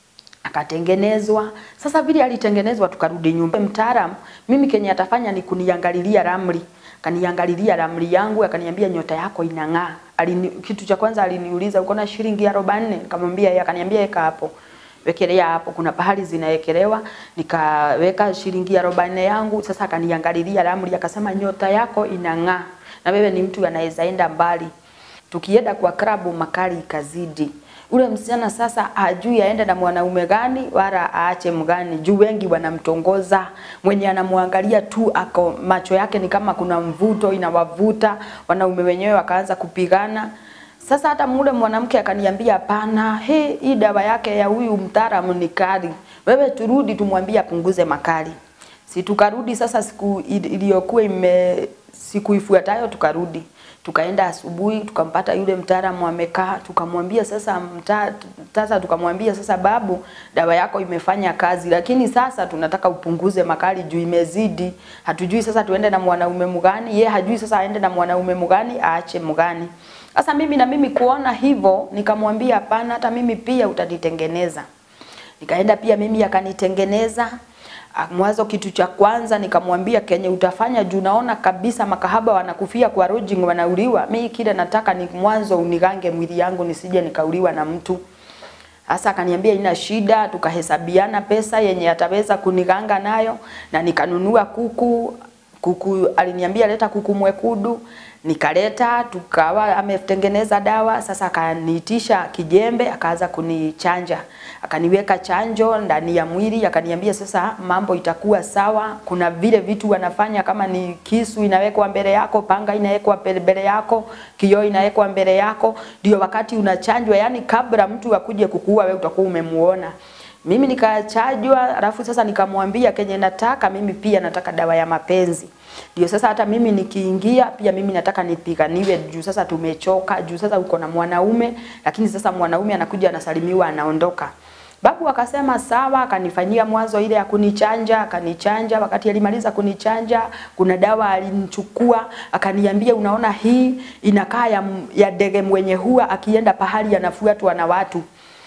akatengenezwa. Sasa vile alitengenezwa, tukarudi nyumba. Mtaalamu mimi kenye atafanya ni kuniangalilia ramli, akaniangalilia ramli yangu, akaniambia nyota yako inang'aa. Alini, kitu cha kwanza aliniuliza uko na shilingi arobaini? Nikamwambia yeye, akaniambia weka hapo wekelea hapo, kuna pahali zinawekelewa. Nikaweka shilingi arobaini yangu. Sasa akaniangalilia ramli, akasema nyota yako inang'aa na wewe ni mtu anaweza enda mbali. Tukienda kwa klabu makali ikazidi. Ule msichana sasa hajui aende na mwanaume gani wala aache mgani, juu wengi wanamtongoza. Mwenye anamwangalia tu ako macho yake ni kama kuna mvuto inawavuta, wanaume wenyewe wakaanza kupigana. Sasa hata mule mwanamke akaniambia hapana, he, hii dawa yake ya huyu mtaalamu ni kali, wewe turudi tumwambie apunguze makali. Si tukarudi sasa, siku ili- iliyokuwa ime siku ifuatayo tukarudi tukaenda asubuhi tukampata yule mtaalamu amekaa, tukamwambia sasa mta, sasa tukamwambia sasa, babu, dawa yako imefanya kazi, lakini sasa tunataka upunguze makali juu imezidi. Hatujui sasa tuende na mwanaume mgani, ye hajui sasa aende na mwanaume mgani, aache mgani. Sasa mimi na mimi kuona hivyo, nikamwambia hapana, hata mimi pia utanitengeneza. Nikaenda pia mimi akanitengeneza. Ah, Mwanzo kitu cha kwanza nikamwambia kenye utafanya juu naona kabisa makahaba wanakufia kwa lodging wanauliwa. Mimi kile nataka ni mwanzo unigange mwili yangu nisije nikauliwa na mtu. Sasa akaniambia ina shida, tukahesabiana pesa yenye ataweza kuniganga nayo na nikanunua kuku. Kuku aliniambia leta kuku mwekudu, nikaleta, tukawa ametengeneza dawa. Sasa akaniitisha kijembe, akaanza kunichanja, akaniweka chanjo ndani ya mwili, akaniambia sasa mambo itakuwa sawa. Kuna vile vitu wanafanya kama ni kisu inawekwa mbele yako, panga inawekwa mbele mbele yako, kioo inawekwa mbele yako, ndio wakati unachanjwa, yani kabla mtu akuje kukuua wewe utakuwa umemuona. Mimi nikachajwa, alafu sasa nikamwambia kenye nataka mimi pia nataka dawa ya mapenzi. Ndio sasa hata mimi nikiingia pia mimi nataka nipiganiwe juu sasa tumechoka, juu sasa uko na mwanaume, lakini sasa mwanaume anakuja anasalimiwa anaondoka. Babu akasema sawa, akanifanyia mwanzo ile ya kunichanja, akanichanja. Wakati alimaliza kunichanja, kuna dawa alinichukua, akaniambia unaona, hii inakaa ya, ya ndege mwenye huwa akienda pahali anafuatwa na watu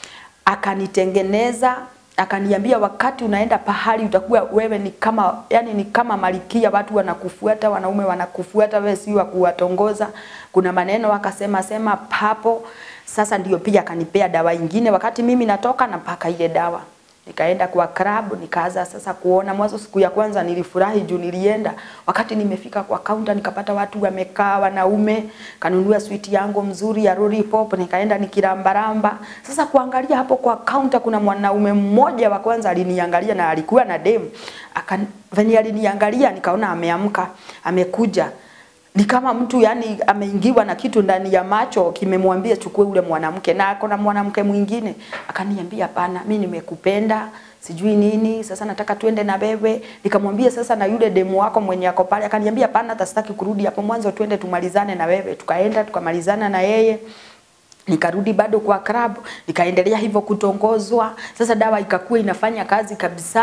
akanitengeneza akaniambia wakati unaenda pahali utakuwa wewe ni kama yani ni kama malikia, watu wanakufuata, wanaume wanakufuata, wewe si wa kuwatongoza. Kuna maneno akasema sema papo. Sasa ndio pia akanipea dawa ingine, wakati mimi natoka napaka ile dawa nikaenda kwa club nikaanza sasa kuona. Mwanzo siku ya kwanza nilifurahi juu nilienda, wakati nimefika kwa kaunta nikapata watu wamekaa wanaume, kanunua switi yangu mzuri ya lollipop, nikaenda nikirambaramba. Sasa kuangalia hapo kwa kaunta, kuna mwanaume mmoja wa kwanza aliniangalia na alikuwa na demu akan, venye aliniangalia nikaona ameamka, amekuja ni kama mtu yani ameingiwa na kitu ndani ya macho kimemwambia chukue ule mwanamke, na ako na mwanamke mwingine. Akaniambia hapana, mimi nimekupenda sijui nini, sasa nataka tuende na wewe. Nikamwambia sasa na yule demu wako mwenye ako pale, akaniambia hapana, hata sitaki kurudi hapo mwanzo, twende tumalizane na wewe. Tukaenda tukamalizana na yeye nikarudi bado kwa club, nikaendelea hivyo kutongozwa. Sasa dawa ikakuwa inafanya kazi kabisa.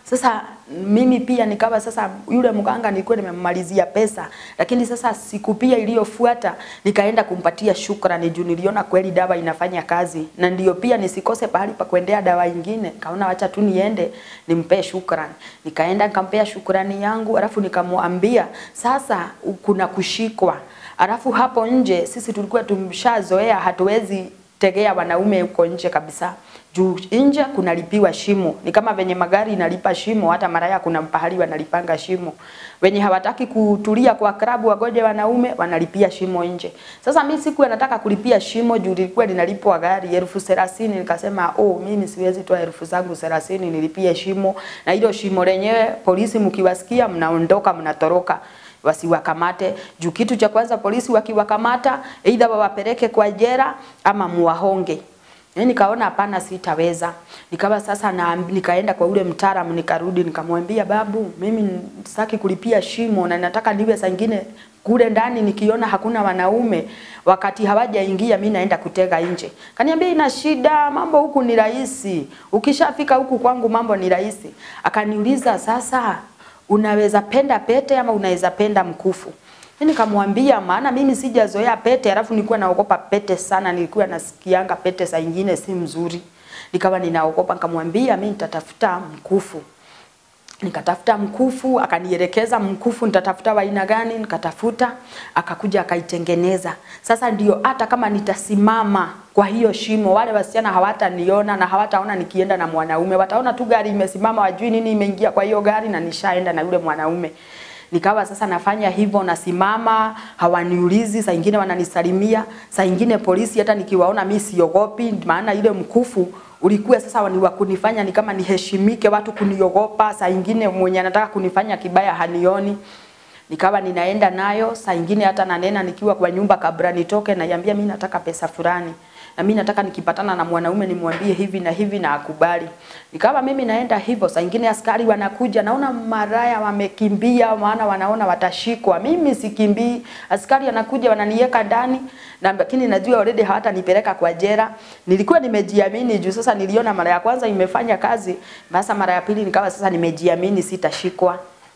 Sasa mimi pia nikawa sasa, yule mganga nilikuwa nimemmalizia pesa, lakini sasa siku pia iliyofuata nikaenda kumpatia shukrani juu niliona kweli dawa inafanya kazi, na ndio pia nisikose pahali pa kuendea dawa ingine. Kaona wacha tu niende nimpee shukrani. Nikaenda nikampea shukrani yangu, alafu nikamwambia sasa kuna kushikwa, alafu hapo nje sisi tulikuwa tumshazoea, hatuwezi tegea wanaume huko nje kabisa juu nje kunalipiwa shimo. Ni kama venye magari inalipa shimo, hata maraya kuna pahali wanalipanga shimo. Wenye hawataki kutulia kwa klabu wagoje wanaume wanalipia shimo nje. Sasa mimi siku nataka kulipia shimo juu lilikuwa linalipwa gari elfu thelathini. Nikasema oh, mimi siwezi toa elfu zangu thelathini nilipie shimo, na hilo shimo lenyewe polisi mkiwasikia mnaondoka mnatoroka wasiwakamate juu kitu cha kwanza polisi wakiwakamata aidha wawapeleke kwa jera ama muwahonge. Yaani nikaona hapana, sitaweza. Nikawa sasa na nikaenda kwa ule mtaalamu, nikarudi nikamwambia, babu, mimi sitaki kulipia shimo na nataka niwe saa ingine kule ndani nikiona hakuna wanaume wakati hawajaingia, mimi naenda kutega nje. Kaniambia ina shida, mambo huku ni rahisi, ukishafika huku kwangu mambo ni rahisi. Akaniuliza sasa, unaweza penda pete ama unaweza penda mkufu? Mimi nikamwambia maana mimi sijazoea pete, alafu nilikuwa naogopa pete sana, nilikuwa nasikianga pete saa nyingine si mzuri. Nikawa ninaogopa, nikamwambia mimi nitatafuta mkufu. Nikatafuta mkufu, akanielekeza mkufu nitatafuta wa aina gani, nikatafuta, akakuja akaitengeneza. Sasa ndio hata kama nitasimama kwa hiyo shimo, wale wasichana hawataniona na hawataona nikienda na mwanaume, wataona tu gari imesimama, wajui nini imeingia kwa hiyo gari na nishaenda na yule mwanaume nikawa sasa nafanya hivyo, nasimama, hawaniulizi. Saa ingine wananisalimia, saa ingine polisi hata nikiwaona mimi siogopi, maana ile mkufu ulikuwa sasa ni wa kunifanya ni kama niheshimike, watu kuniogopa. Saa ingine mwenye anataka kunifanya kibaya hanioni, nikawa ninaenda nayo. Saa ingine hata nanena nikiwa kwa nyumba kabla nitoke, naiambia mimi nataka pesa fulani na mimi nataka nikipatana na mwanaume nimwambie hivi na hivi na akubali. Nikawa mimi naenda hivyo, saa ingine askari wanakuja, naona maraya wamekimbia, maana wanaona watashikwa. Mimi sikimbii, askari wanakuja wananiweka ndani, na lakini najua already hawatanipeleka kwa jela. Nilikuwa nimejiamini juu sasa niliona mara ya kwanza imefanya kazi, basa mara ya pili nikawa sasa nimejiamini sitashikwa.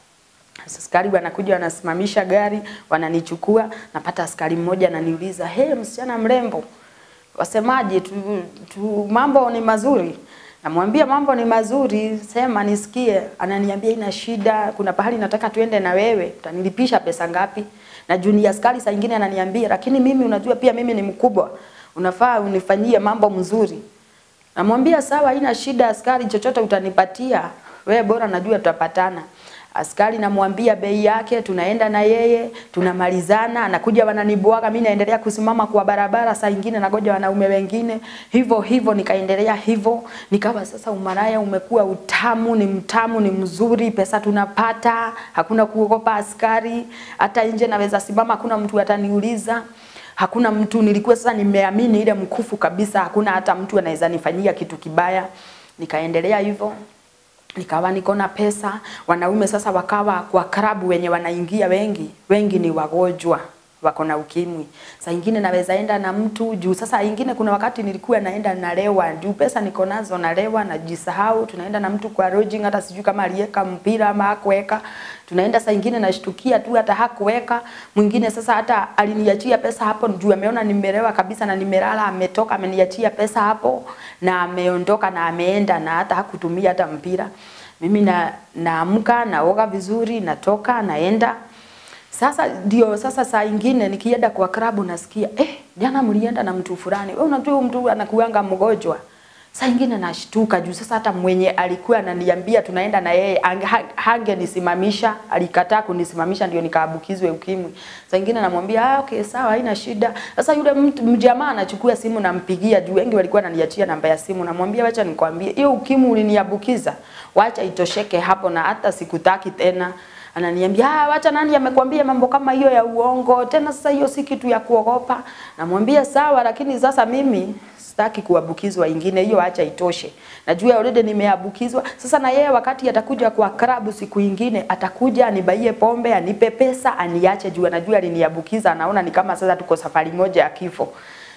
Askari wanakuja wanasimamisha gari, wananichukua, napata askari mmoja ananiuliza, "Hey, msichana mrembo, wasemaje tu, tu mambo ni mazuri namwambia mambo ni mazuri sema nisikie ananiambia ina shida kuna pahali nataka tuende na wewe utanilipisha pesa ngapi na junior askari saa nyingine ananiambia lakini mimi unajua pia mimi ni mkubwa unafaa unifanyie mambo mzuri namwambia sawa ina shida askari chochote utanipatia wewe bora najua tutapatana askari namwambia bei yake, tunaenda na yeye, tunamalizana, anakuja wananibwaga, mimi naendelea kusimama kwa barabara, saa ingine nagoja wanaume wengine, hivyo hivyo, nikaendelea hivyo, nikawa sasa umaraya umekuwa utamu, ni mtamu, ni mzuri, pesa tunapata, hakuna kuogopa askari, hata nje naweza simama, hakuna mtu ataniuliza hakuna mtu, nilikuwa sasa nimeamini ile mkufu kabisa, hakuna hata mtu anaweza nifanyia kitu kibaya. Nikaendelea hivyo nikawa niko na pesa. Wanaume sasa wakawa kwa klabu wenye wanaingia wengi, wengi ni wagonjwa wako na ukimwi. Saa ingine naweza enda na mtu juu. Sasa ingine kuna wakati nilikuwa naenda nalewa, juu pesa niko nazo, nalewa najisahau. Tunaenda na mtu kwa lodging, hata sijui kama aliweka mpira ama hakuweka. Tunaenda saa ingine nashtukia tu hata hakuweka. Mwingine sasa hata aliniachia pesa hapo juu ameona nimelewa kabisa na nimelala, ametoka ameniachia pesa hapo na ameondoka na ameenda na hata hakutumia hata mpira. Mimi na naamka naoga vizuri, natoka naenda sasa ndio sasa saa ingine nikienda kwa klabu nasikia eh, jana mlienda na mtu fulani. Wewe unajua mtu anakuanga mgonjwa. Saa ingine nashtuka juu sasa hata mwenye alikuwa ananiambia tunaenda na yeye hangenisimamisha, alikataa kunisimamisha ndio nikaambukizwe ukimwi. Saa ingine namwambia ah, okay sawa, haina shida. Sasa yule mtu mjamaa anachukua simu nampigia juu wengi walikuwa wananiachia namba ya simu, namwambia wacha nikwambie, hiyo ukimwi uliniambukiza, wacha itosheke hapo na hata sikutaki tena ananiambia ah, wacha nani amekwambia mambo kama hiyo ya uongo tena, sasa hiyo si kitu ya kuogopa. Namwambia sawa, lakini sasa mimi sitaki kuambukizwa ingine, hiyo acha itoshe. Najua already nimeambukizwa. Sasa na yeye wakati atakuja kwa klabu siku ingine, atakuja anibaie pombe, anipe pesa, aniache juu anajua aliniambukiza, anaona ni kama sasa tuko safari moja ya kifo.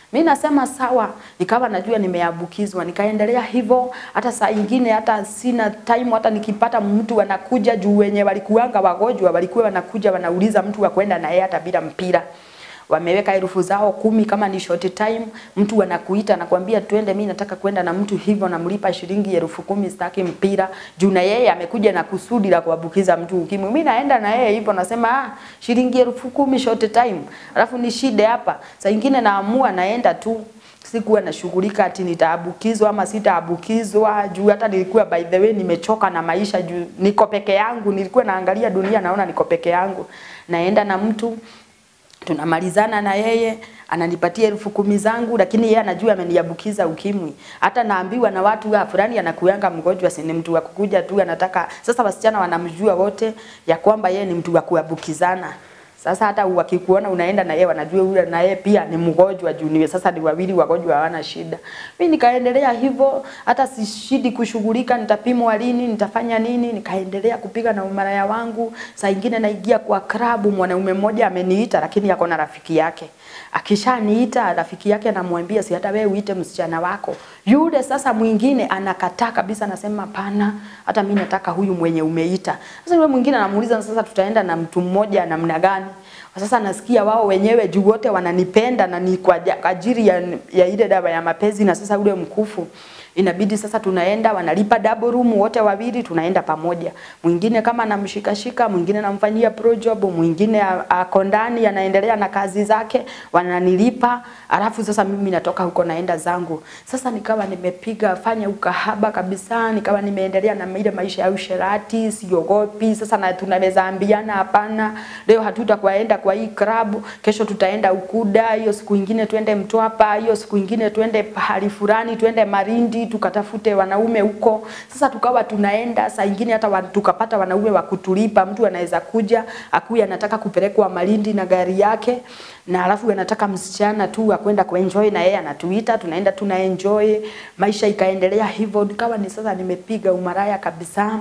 Mi nasema sawa, nikawa najua nimeambukizwa, nikaendelea hivyo. Hata saa ingine hata sina time, hata nikipata mtu anakuja juu, wenye walikuanga wagonjwa walikuwa wanakuja wanauliza mtu wa kwenda na yeye hata bila mpira wameweka herufu zao kumi kama ni short time, mtu anakuita anakuambia twende, mimi nataka kwenda na mtu hivyo, namlipa shilingi elfu kumi sitaki mpira juu na yeye amekuja na kusudi la kuambukiza mtu ukimwi. Mimi naenda na yeye hivyo, nasema ah, shilingi elfu kumi short time, alafu ni shida hapa. Saa ingine naamua naenda tu sikuwa nashughulika ati nitaambukizwa ama sitaambukizwa, juu hata nilikuwa by the way nimechoka na maisha, juu niko peke yangu, nilikuwa naangalia dunia naona niko peke yangu, naenda na mtu tunamalizana na yeye ananipatia elfu kumi zangu, lakini yeye anajua ameniambukiza ukimwi. Hata naambiwa na watu ah, fulani anakuanga mgonjwa, si ni mtu wa kukuja tu, anataka sasa. Wasichana wanamjua wote ya kwamba yeye ni mtu wa kuambukizana. Sasa hata wakikuona unaenda na yeye wanajua yule na yeye pia ni mgonjwa juu niwe sasa ni wawili wagonjwa hawana shida. Mimi nikaendelea hivyo hata sishidi kushughulika nitapimwa lini, nitafanya nini, nikaendelea kupiga na umaraya wangu. Saa ingine naingia kwa klabu, mwanaume mmoja ameniita lakini yako na rafiki yake. Akishaniita rafiki yake anamwambia si hata wewe uite msichana wako. Yule sasa mwingine anakataa kabisa, anasema hapana, hata mimi nataka huyu mwenye umeita. Sasa yule mwingine anamuuliza sasa tutaenda na mtu mmoja namna gani? Sasa nasikia wao wenyewe juu wote wananipenda na ni kwa ja- ajili ya, ya ile dawa ya mapenzi, na sasa ule mkufu inabidi sasa tunaenda, wanalipa double room wote wawili, tunaenda pamoja. Mwingine kama anamshikashika, mwingine anamfanyia pro job, mwingine a- ako ndani anaendelea na kazi zake, wananilipa, alafu sasa mimi natoka huko naenda zangu. Sasa nikawa nimepiga fanya ukahaba kabisa, nikawa nimeendelea na ile maisha ya usherati, siogopi. Sasa na tunaweza ambiana hapana, leo hatutakwenda kwa hii club, kesho tutaenda Ukuda, hiyo siku ingine twende Mtwapa, hiyo siku ingine twende pahali fulani, twende Marindi tukatafute wanaume huko. Sasa tukawa tunaenda, saa ingine hata wa, tukapata wanaume wa kutulipa. Mtu anaweza kuja akuya anataka kupelekwa Malindi na gari yake, na alafu anataka msichana tu akwenda kuenjoy na yeye anatuita, tunaenda tuna enjoy. Maisha ikaendelea hivyo, nikawa ni sasa nimepiga umaraya kabisa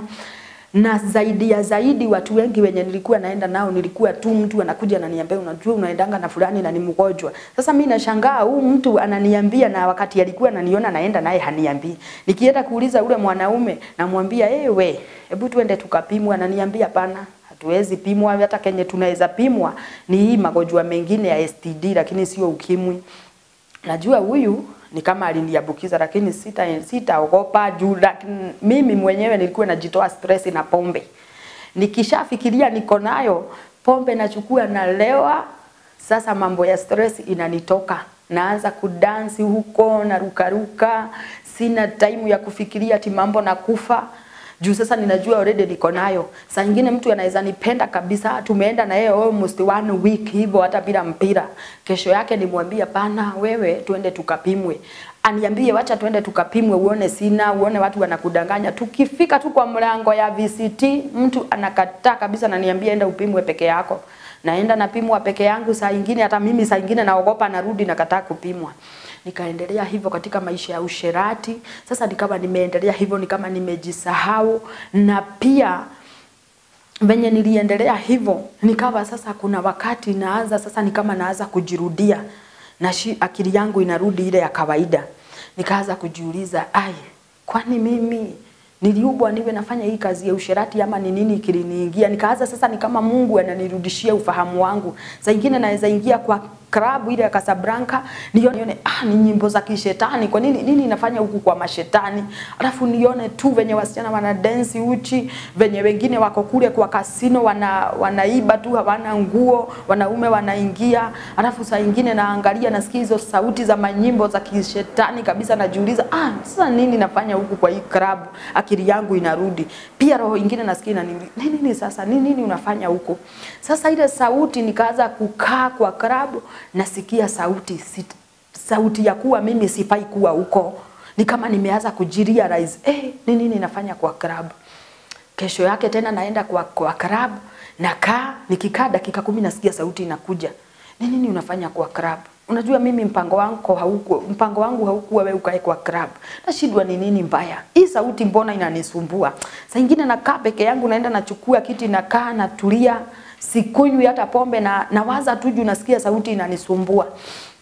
na zaidi ya zaidi watu wengi wenye nilikuwa naenda nao nilikuwa tu mtu anakuja ananiambia unajua unaendanga na fulani na ni mgonjwa. Sasa mimi nashangaa huu mtu ananiambia na wakati alikuwa ananiona naenda naye haniambii. Nikienda kuuliza ule mwanaume namwambia ewe, hebu tuende tukapimwa, ananiambia hapana hatuwezi pimwa, hata kenye tunaweza pimwa ni hii magonjwa mengine ya STD, lakini sio ukimwi. Najua huyu ni kama aliniambukiza, lakini sita sitaogopa juu lakini mimi mwenyewe nilikuwa najitoa stress na pombe. Nikishafikiria niko nayo pombe nachukua nalewa, sasa mambo ya stress inanitoka, naanza kudansi huko na rukaruka, sina time ya kufikiria ati mambo na kufa juu sasa ninajua already niko nayo. Saa nyingine mtu anaweza nipenda kabisa, tumeenda na yeye almost one week hivyo hata bila mpira. Kesho yake nimwambie pana, wewe tuende tukapimwe. Aniambie wacha tuende tukapimwe, uone sina, uone watu wanakudanganya. Tukifika tu kwa mlango ya VCT, mtu anakataa kabisa, na niambia enda upimwe peke yako. Naenda napimwa peke yangu, saa ingine hata mimi saa ingine naogopa, narudi nakataa kupimwa nikaendelea hivyo katika maisha ya usherati. Sasa nikawa nimeendelea hivyo, ni kama nimejisahau, na pia venye niliendelea hivyo, nikawa sasa kuna wakati naanza sasa, ni kama naanza kujirudia na shi, akili yangu inarudi ile ya kawaida. Nikaanza kujiuliza, ai, kwani mimi niliubwa niwe nafanya hii kazi ya usherati ama ni nini kiliniingia? Nikaanza sasa, ni kama Mungu ananirudishia ufahamu wangu. Saa ingine naweza ingia kwa klabu ile ya Casablanca nione, nione ah, ni nyimbo za kishetani. Kwa nini nini inafanya huku kwa mashetani? Alafu nione tu venye wasichana wana dance uchi, venye wengine wako kule kwa kasino wana wanaiba tu, hawana nguo, wanaume wanaingia. Alafu saa ingine naangalia, nasikia hizo sauti za manyimbo za kishetani kabisa, najiuliza ah, sasa nini nafanya huku kwa hii klabu? Akili yangu inarudi. Pia roho ingine nasikia inaniuliza nini, nini sasa nini, nini unafanya huko? Sasa ile sauti nikaanza kukaa kwa klabu nasikia sauti sit, sauti ya kuwa mimi sifai kuwa huko. Ni kama nimeanza kujirealize eh, ni nini nafanya kwa club. Kesho yake tena naenda kwa kwa club, nakaa nikikaa dakika kumi nasikia sauti inakuja. Ni nini unafanya kwa club? Unajua mimi mpango wangu hauko mpango wangu haukuwa wewe ukae kwa club. Nashindwa ni nini mbaya. Hii sauti mbona inanisumbua? Saa nyingine nakaa peke yangu naenda nachukua kiti nakaa natulia sikunywi hata pombe na nawaza tu juu nasikia sauti inanisumbua.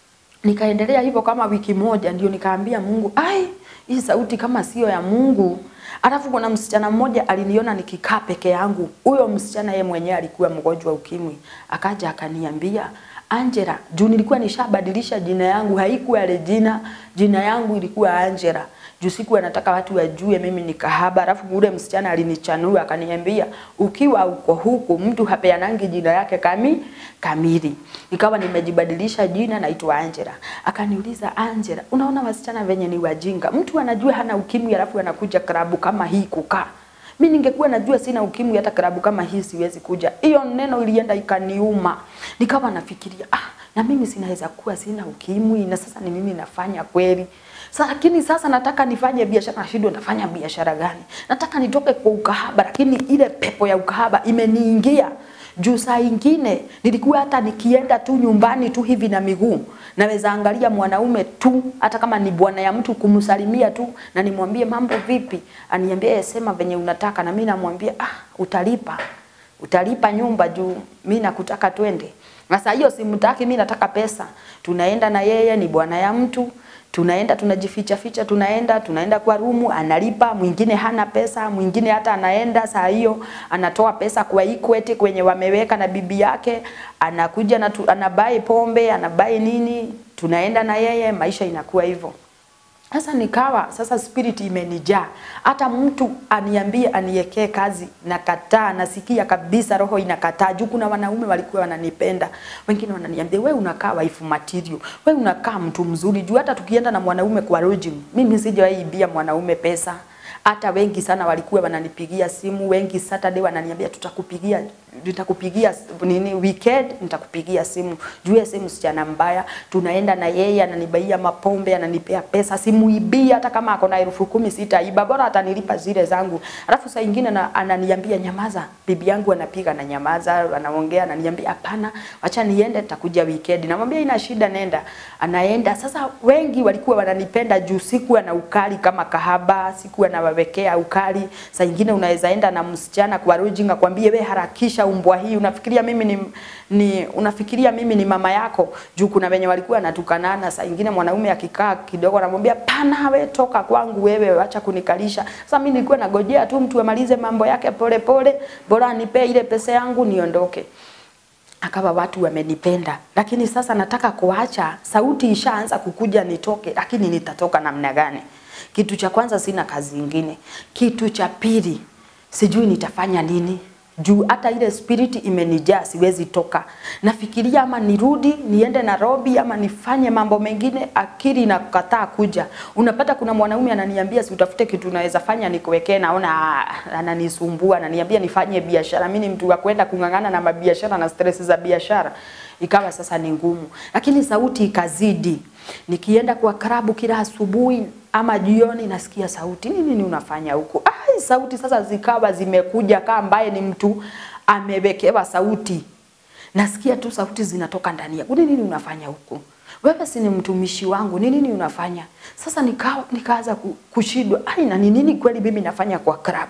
Nikaendelea hivyo kama wiki moja, ndio nikaambia Mungu, ai, hii sauti kama sio ya Mungu. Alafu kuna msichana mmoja aliniona nikikaa peke yangu. Huyo msichana yeye mwenyewe alikuwa mgonjwa ukimwi, akaja akaniambia Angela, juu nilikuwa nishabadilisha jina yangu, haikuwa Regina, jina yangu ilikuwa Angela. Juu sikuwa nataka watu wajue mimi ni kahaba. Alafu ule msichana alinichanua akaniambia, ukiwa uko huku mtu hapeanangi jina yake kami kamili. Nikawa nimejibadilisha jina, naitwa Angela. Akaniuliza, Angela, unaona wasichana venye ni wajinga, mtu anajua hana ukimwi alafu anakuja klabu kama hii kukaa mi ningekuwa najua sina ukimwi hata klabu kama hii siwezi kuja. Hiyo neno ilienda ikaniuma, nikawa nafikiria ah, na mimi sinaweza kuwa sina ukimwi na sasa ni mimi nafanya kweli Sa, lakini sasa nataka nifanye biashara, nashindwa nitafanya biashara gani? Nataka nitoke kwa ukahaba, lakini ile pepo ya ukahaba imeniingia juu. Saa ingine nilikuwa hata nikienda tu nyumbani tu hivi na miguu, naweza angalia mwanaume tu, hata kama ni bwana ya mtu, kumsalimia tu na nimwambie mambo vipi, aniambie sema venye unataka, na mimi namwambia ah, utalipa utalipa nyumba juu mimi nakutaka twende. Sasa hiyo simtaki, mimi nataka pesa. Tunaenda na yeye, ni bwana ya mtu tunaenda tunajificha ficha, tunaenda tunaenda kwa rumu, analipa. Mwingine hana pesa, mwingine hata anaenda saa hiyo anatoa pesa kwa Equity kwenye wameweka na bibi yake, anakuja na tu, anabai pombe anabai nini, tunaenda na yeye, maisha inakuwa hivyo. Sasa nikawa sasa spirit imenijaa, hata mtu aniambie aniekee kazi nakataa, nasikia kabisa roho inakataa. Juu kuna wanaume walikuwa wananipenda, wengine wananiambia we unakaa wife material, we unakaa mtu mzuri. Juu hata tukienda na mwanaume kwa lodging, mimi sijawahi ibia mwanaume pesa hata wengi sana walikuwa wananipigia simu, wengi Saturday wananiambia tutakupigia nitakupigia nini weekend nitakupigia simu. Juu simu msichana mbaya, tunaenda na yeye ananibaia mapombe, ananipea pesa, simuibia hata kama ako na elfu kumi sitaiba, bora atanilipa zile zangu. Alafu saa ingine na, ananiambia nyamaza, bibi yangu anapiga na nyamaza, anaongea ananiambia hapana, acha niende, nitakuja weekend. Namwambia ina shida, nenda. Anaenda. Sasa wengi walikuwa wananipenda juu sikuwa na ukali kama kahaba, sikuwa na wawekea ukali. Saa ingine unaweza enda na msichana kwa lodging akwambie we harakisha umbwa hii, unafikiria mimi ni, ni unafikiria mimi ni mama yako? Juu kuna wenye walikuwa natukanana. Saa ingine mwanaume akikaa kidogo anamwambia pana, we toka kwangu wewe, acha kunikalisha. Sasa mimi nilikuwa nagojea tu mtu amalize mambo yake pole pole, bora anipe ile pesa yangu niondoke akawa watu wamenipenda, lakini sasa nataka kuacha. Sauti ishaanza kukuja nitoke, lakini nitatoka namna gani? Kitu cha kwanza, sina kazi ingine. Kitu cha pili, sijui nitafanya nini juu hata ile spirit imenijaa, siwezi toka. Nafikiria ama nirudi niende Nairobi ama nifanye mambo mengine, akili inakataa kuja. Unapata kuna mwanaume ananiambia si utafute kitu unaweza fanya nikuwekee, naona ananisumbua, ananiambia nifanye biashara. Mimi ni mtu wa kwenda kung'ang'ana na mabiashara na stress za biashara, ikawa sasa ni ngumu, lakini sauti ikazidi. Nikienda kwa klabu kila asubuhi ama jioni nasikia sauti, nini nini unafanya huko? Ai, sauti sasa zikawa zimekuja kama ambaye ni mtu amewekewa sauti. Nasikia tu sauti zinatoka ndani yangu, nini nini unafanya huko? Wewe si ni mtumishi wangu, nini nini unafanya? Sasa nika, nikaanza kushindwa, ai, na ni nini kweli mimi nafanya kwa club?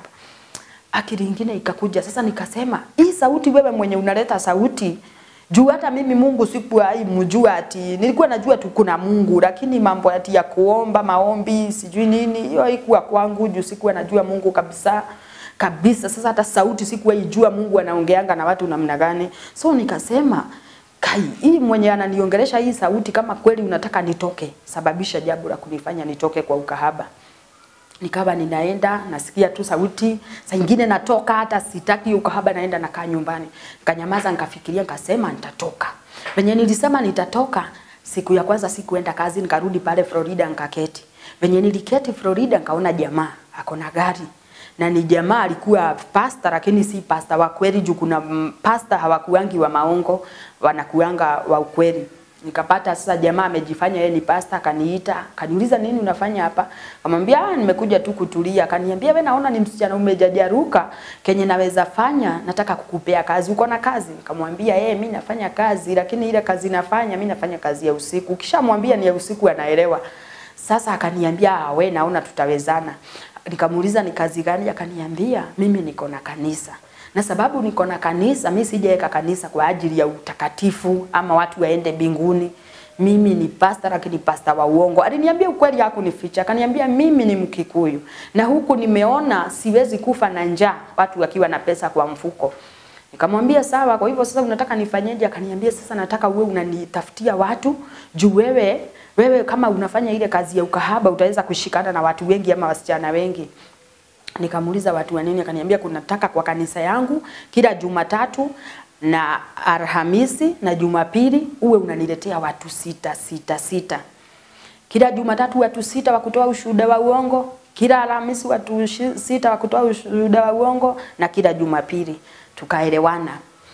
Akili ingine ikakuja sasa, nikasema hii sauti, wewe mwenye unaleta sauti juu hata mimi Mungu sikuwahi mjua ati nilikuwa najua tu kuna Mungu, lakini mambo ati ya kuomba maombi sijui nini, hiyo haikuwa kwangu juu sikuwa najua Mungu kabisa kabisa. Sasa hata sauti sikuwahi jua Mungu anaongeanga na watu namna gani, so nikasema kai, hii mwenye ananiongelesha hii sauti, kama kweli unataka nitoke, sababisha jambo la kunifanya nitoke kwa ukahaba nikawa ninaenda nasikia tu sauti, saa ingine natoka, hata sitaki ukahaba, naenda nakaa nyumbani. Nikanyamaza, nikafikiria, nikasema nitatoka. Venye nilisema nitatoka, siku ya kwanza sikuenda kazi, nikarudi pale Florida nikaketi. Venye niliketi Florida, nikaona jamaa ako na gari na ni jamaa alikuwa pasta, lakini si pasta wa kweli, juu kuna pasta hawakuangi wa maongo, wanakuanga wa ukweli nikapata sasa jamaa amejifanya yeye ni pasta, akaniita akaniuliza, nini unafanya hapa? Akamwambia ah, nimekuja tu kutulia. Akaniambia wewe, naona ni msichana umejajaruka, kenye naweza fanya, nataka kukupea kazi, uko na kazi? Nikamwambia yeye, mimi nafanya kazi, lakini ile kazi nafanya mimi nafanya kazi ya usiku. Ukishamwambia ni ya usiku, anaelewa. Sasa akaniambia ah, we, naona tutawezana. Nikamuuliza ni kazi gani? Akaniambia mimi niko na kanisa na sababu niko na kanisa, mimi sijaweka kanisa kwa ajili ya utakatifu ama watu waende mbinguni. mimi ni pasta lakini pasta wa uongo. Aliniambia ukweli hakunificha, akaniambia mimi ni Mkikuyu na huku nimeona siwezi kufa na njaa, watu wakiwa na pesa kwa mfuko. Nikamwambia sawa, kwa hivyo sasa unataka nifanyeje? Akaniambia sasa nataka uwe unanitafutia watu juu wewe wewe kama unafanya ile kazi ya ukahaba utaweza kushikana na watu wengi ama wasichana wengi. Nikamuuliza watu wa nini, akaniambia kunataka kwa kanisa yangu kila Jumatatu na Alhamisi na Jumapili uwe unaniletea watu sita sita sita. Kila Jumatatu watu sita wa kutoa ushuhuda wa uongo, kila Alhamisi watu shi- sita wa kutoa ushuhuda wa uongo na kila Jumapili. Tukaelewana.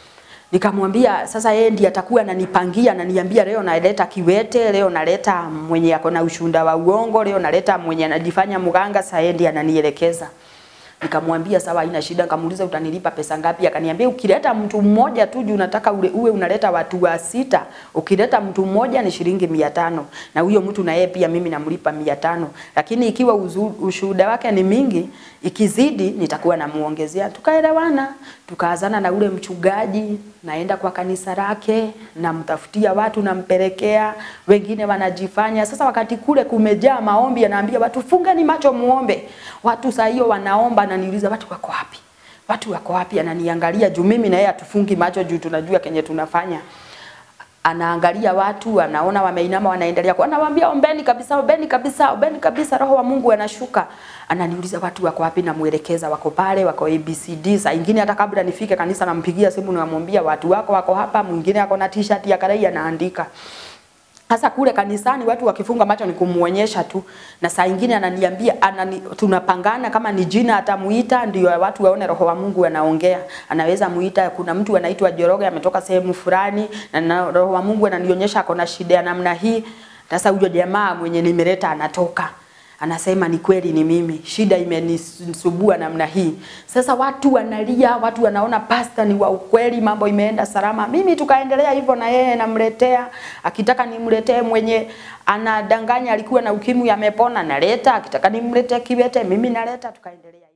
Nikamwambia sasa yeye ndiye atakuwa ananipangia ananiambia leo naleta kiwete, leo naleta mwenye ako na ushuhuda wa uongo, leo naleta mwenye anajifanya mganga, sasa yeye ndiye ananielekeza. Nikamwambia sawa, haina shida. Nikamuuliza utanilipa pesa ngapi? Akaniambia ukileta mtu mmoja tu juu unataka ule uwe unaleta watu wa sita, ukileta mtu mmoja ni shilingi mia tano na huyo mtu na yeye pia mimi namlipa mia tano lakini ikiwa uzu- ushuhuda wake ni mingi, ikizidi nitakuwa namuongezea. Tukaelewana, tukaazana na ule mchungaji, naenda kwa kanisa lake, namtafutia watu, nampelekea, wengine wanajifanya. Sasa wakati kule kumejaa maombi, anaambia watu fungeni macho muombe. Watu saa hiyo wanaomba, ananiuliza watu wako wapi? Watu wako wapi? Ananiangalia juu mimi na yeye hatufungi macho juu tunajua kenye tunafanya anaangalia watu, anaona wameinama, wanaendelea kwa, anawaambia ombeni kabisa, ombeni kabisa, ombeni kabisa, roho wa Mungu anashuka. Ananiuliza watu wako wapi, namuelekeza wako pale, wako ABCD. Saa ingine hata kabla nifike kanisa, nampigia simu, namwambia watu wako wako hapa. Mwingine ako na t-shirt ya karai anaandika sasa kule kanisani watu wakifunga macho ni kumuonyesha tu, na saa ingine ananiambia anani, tunapangana kama ni jina atamuita ndio watu waone roho wa Mungu anaongea. Anaweza muita, kuna mtu anaitwa Joroge ametoka sehemu fulani, na, na roho wa Mungu ananionyesha ako na shida ya namna hii. Sasa huyo jamaa mwenye nimeleta anatoka anasema ni kweli, ni mimi, shida imenisubua namna hii. Sasa watu wanalia, watu wanaona pasta ni wa ukweli, mambo imeenda salama. Mimi tukaendelea hivyo, na yeye namletea, akitaka nimletee mwenye anadanganya alikuwa na ukimwi amepona, naleta, akitaka nimletee kiwete, mimi naleta, tukaendelea.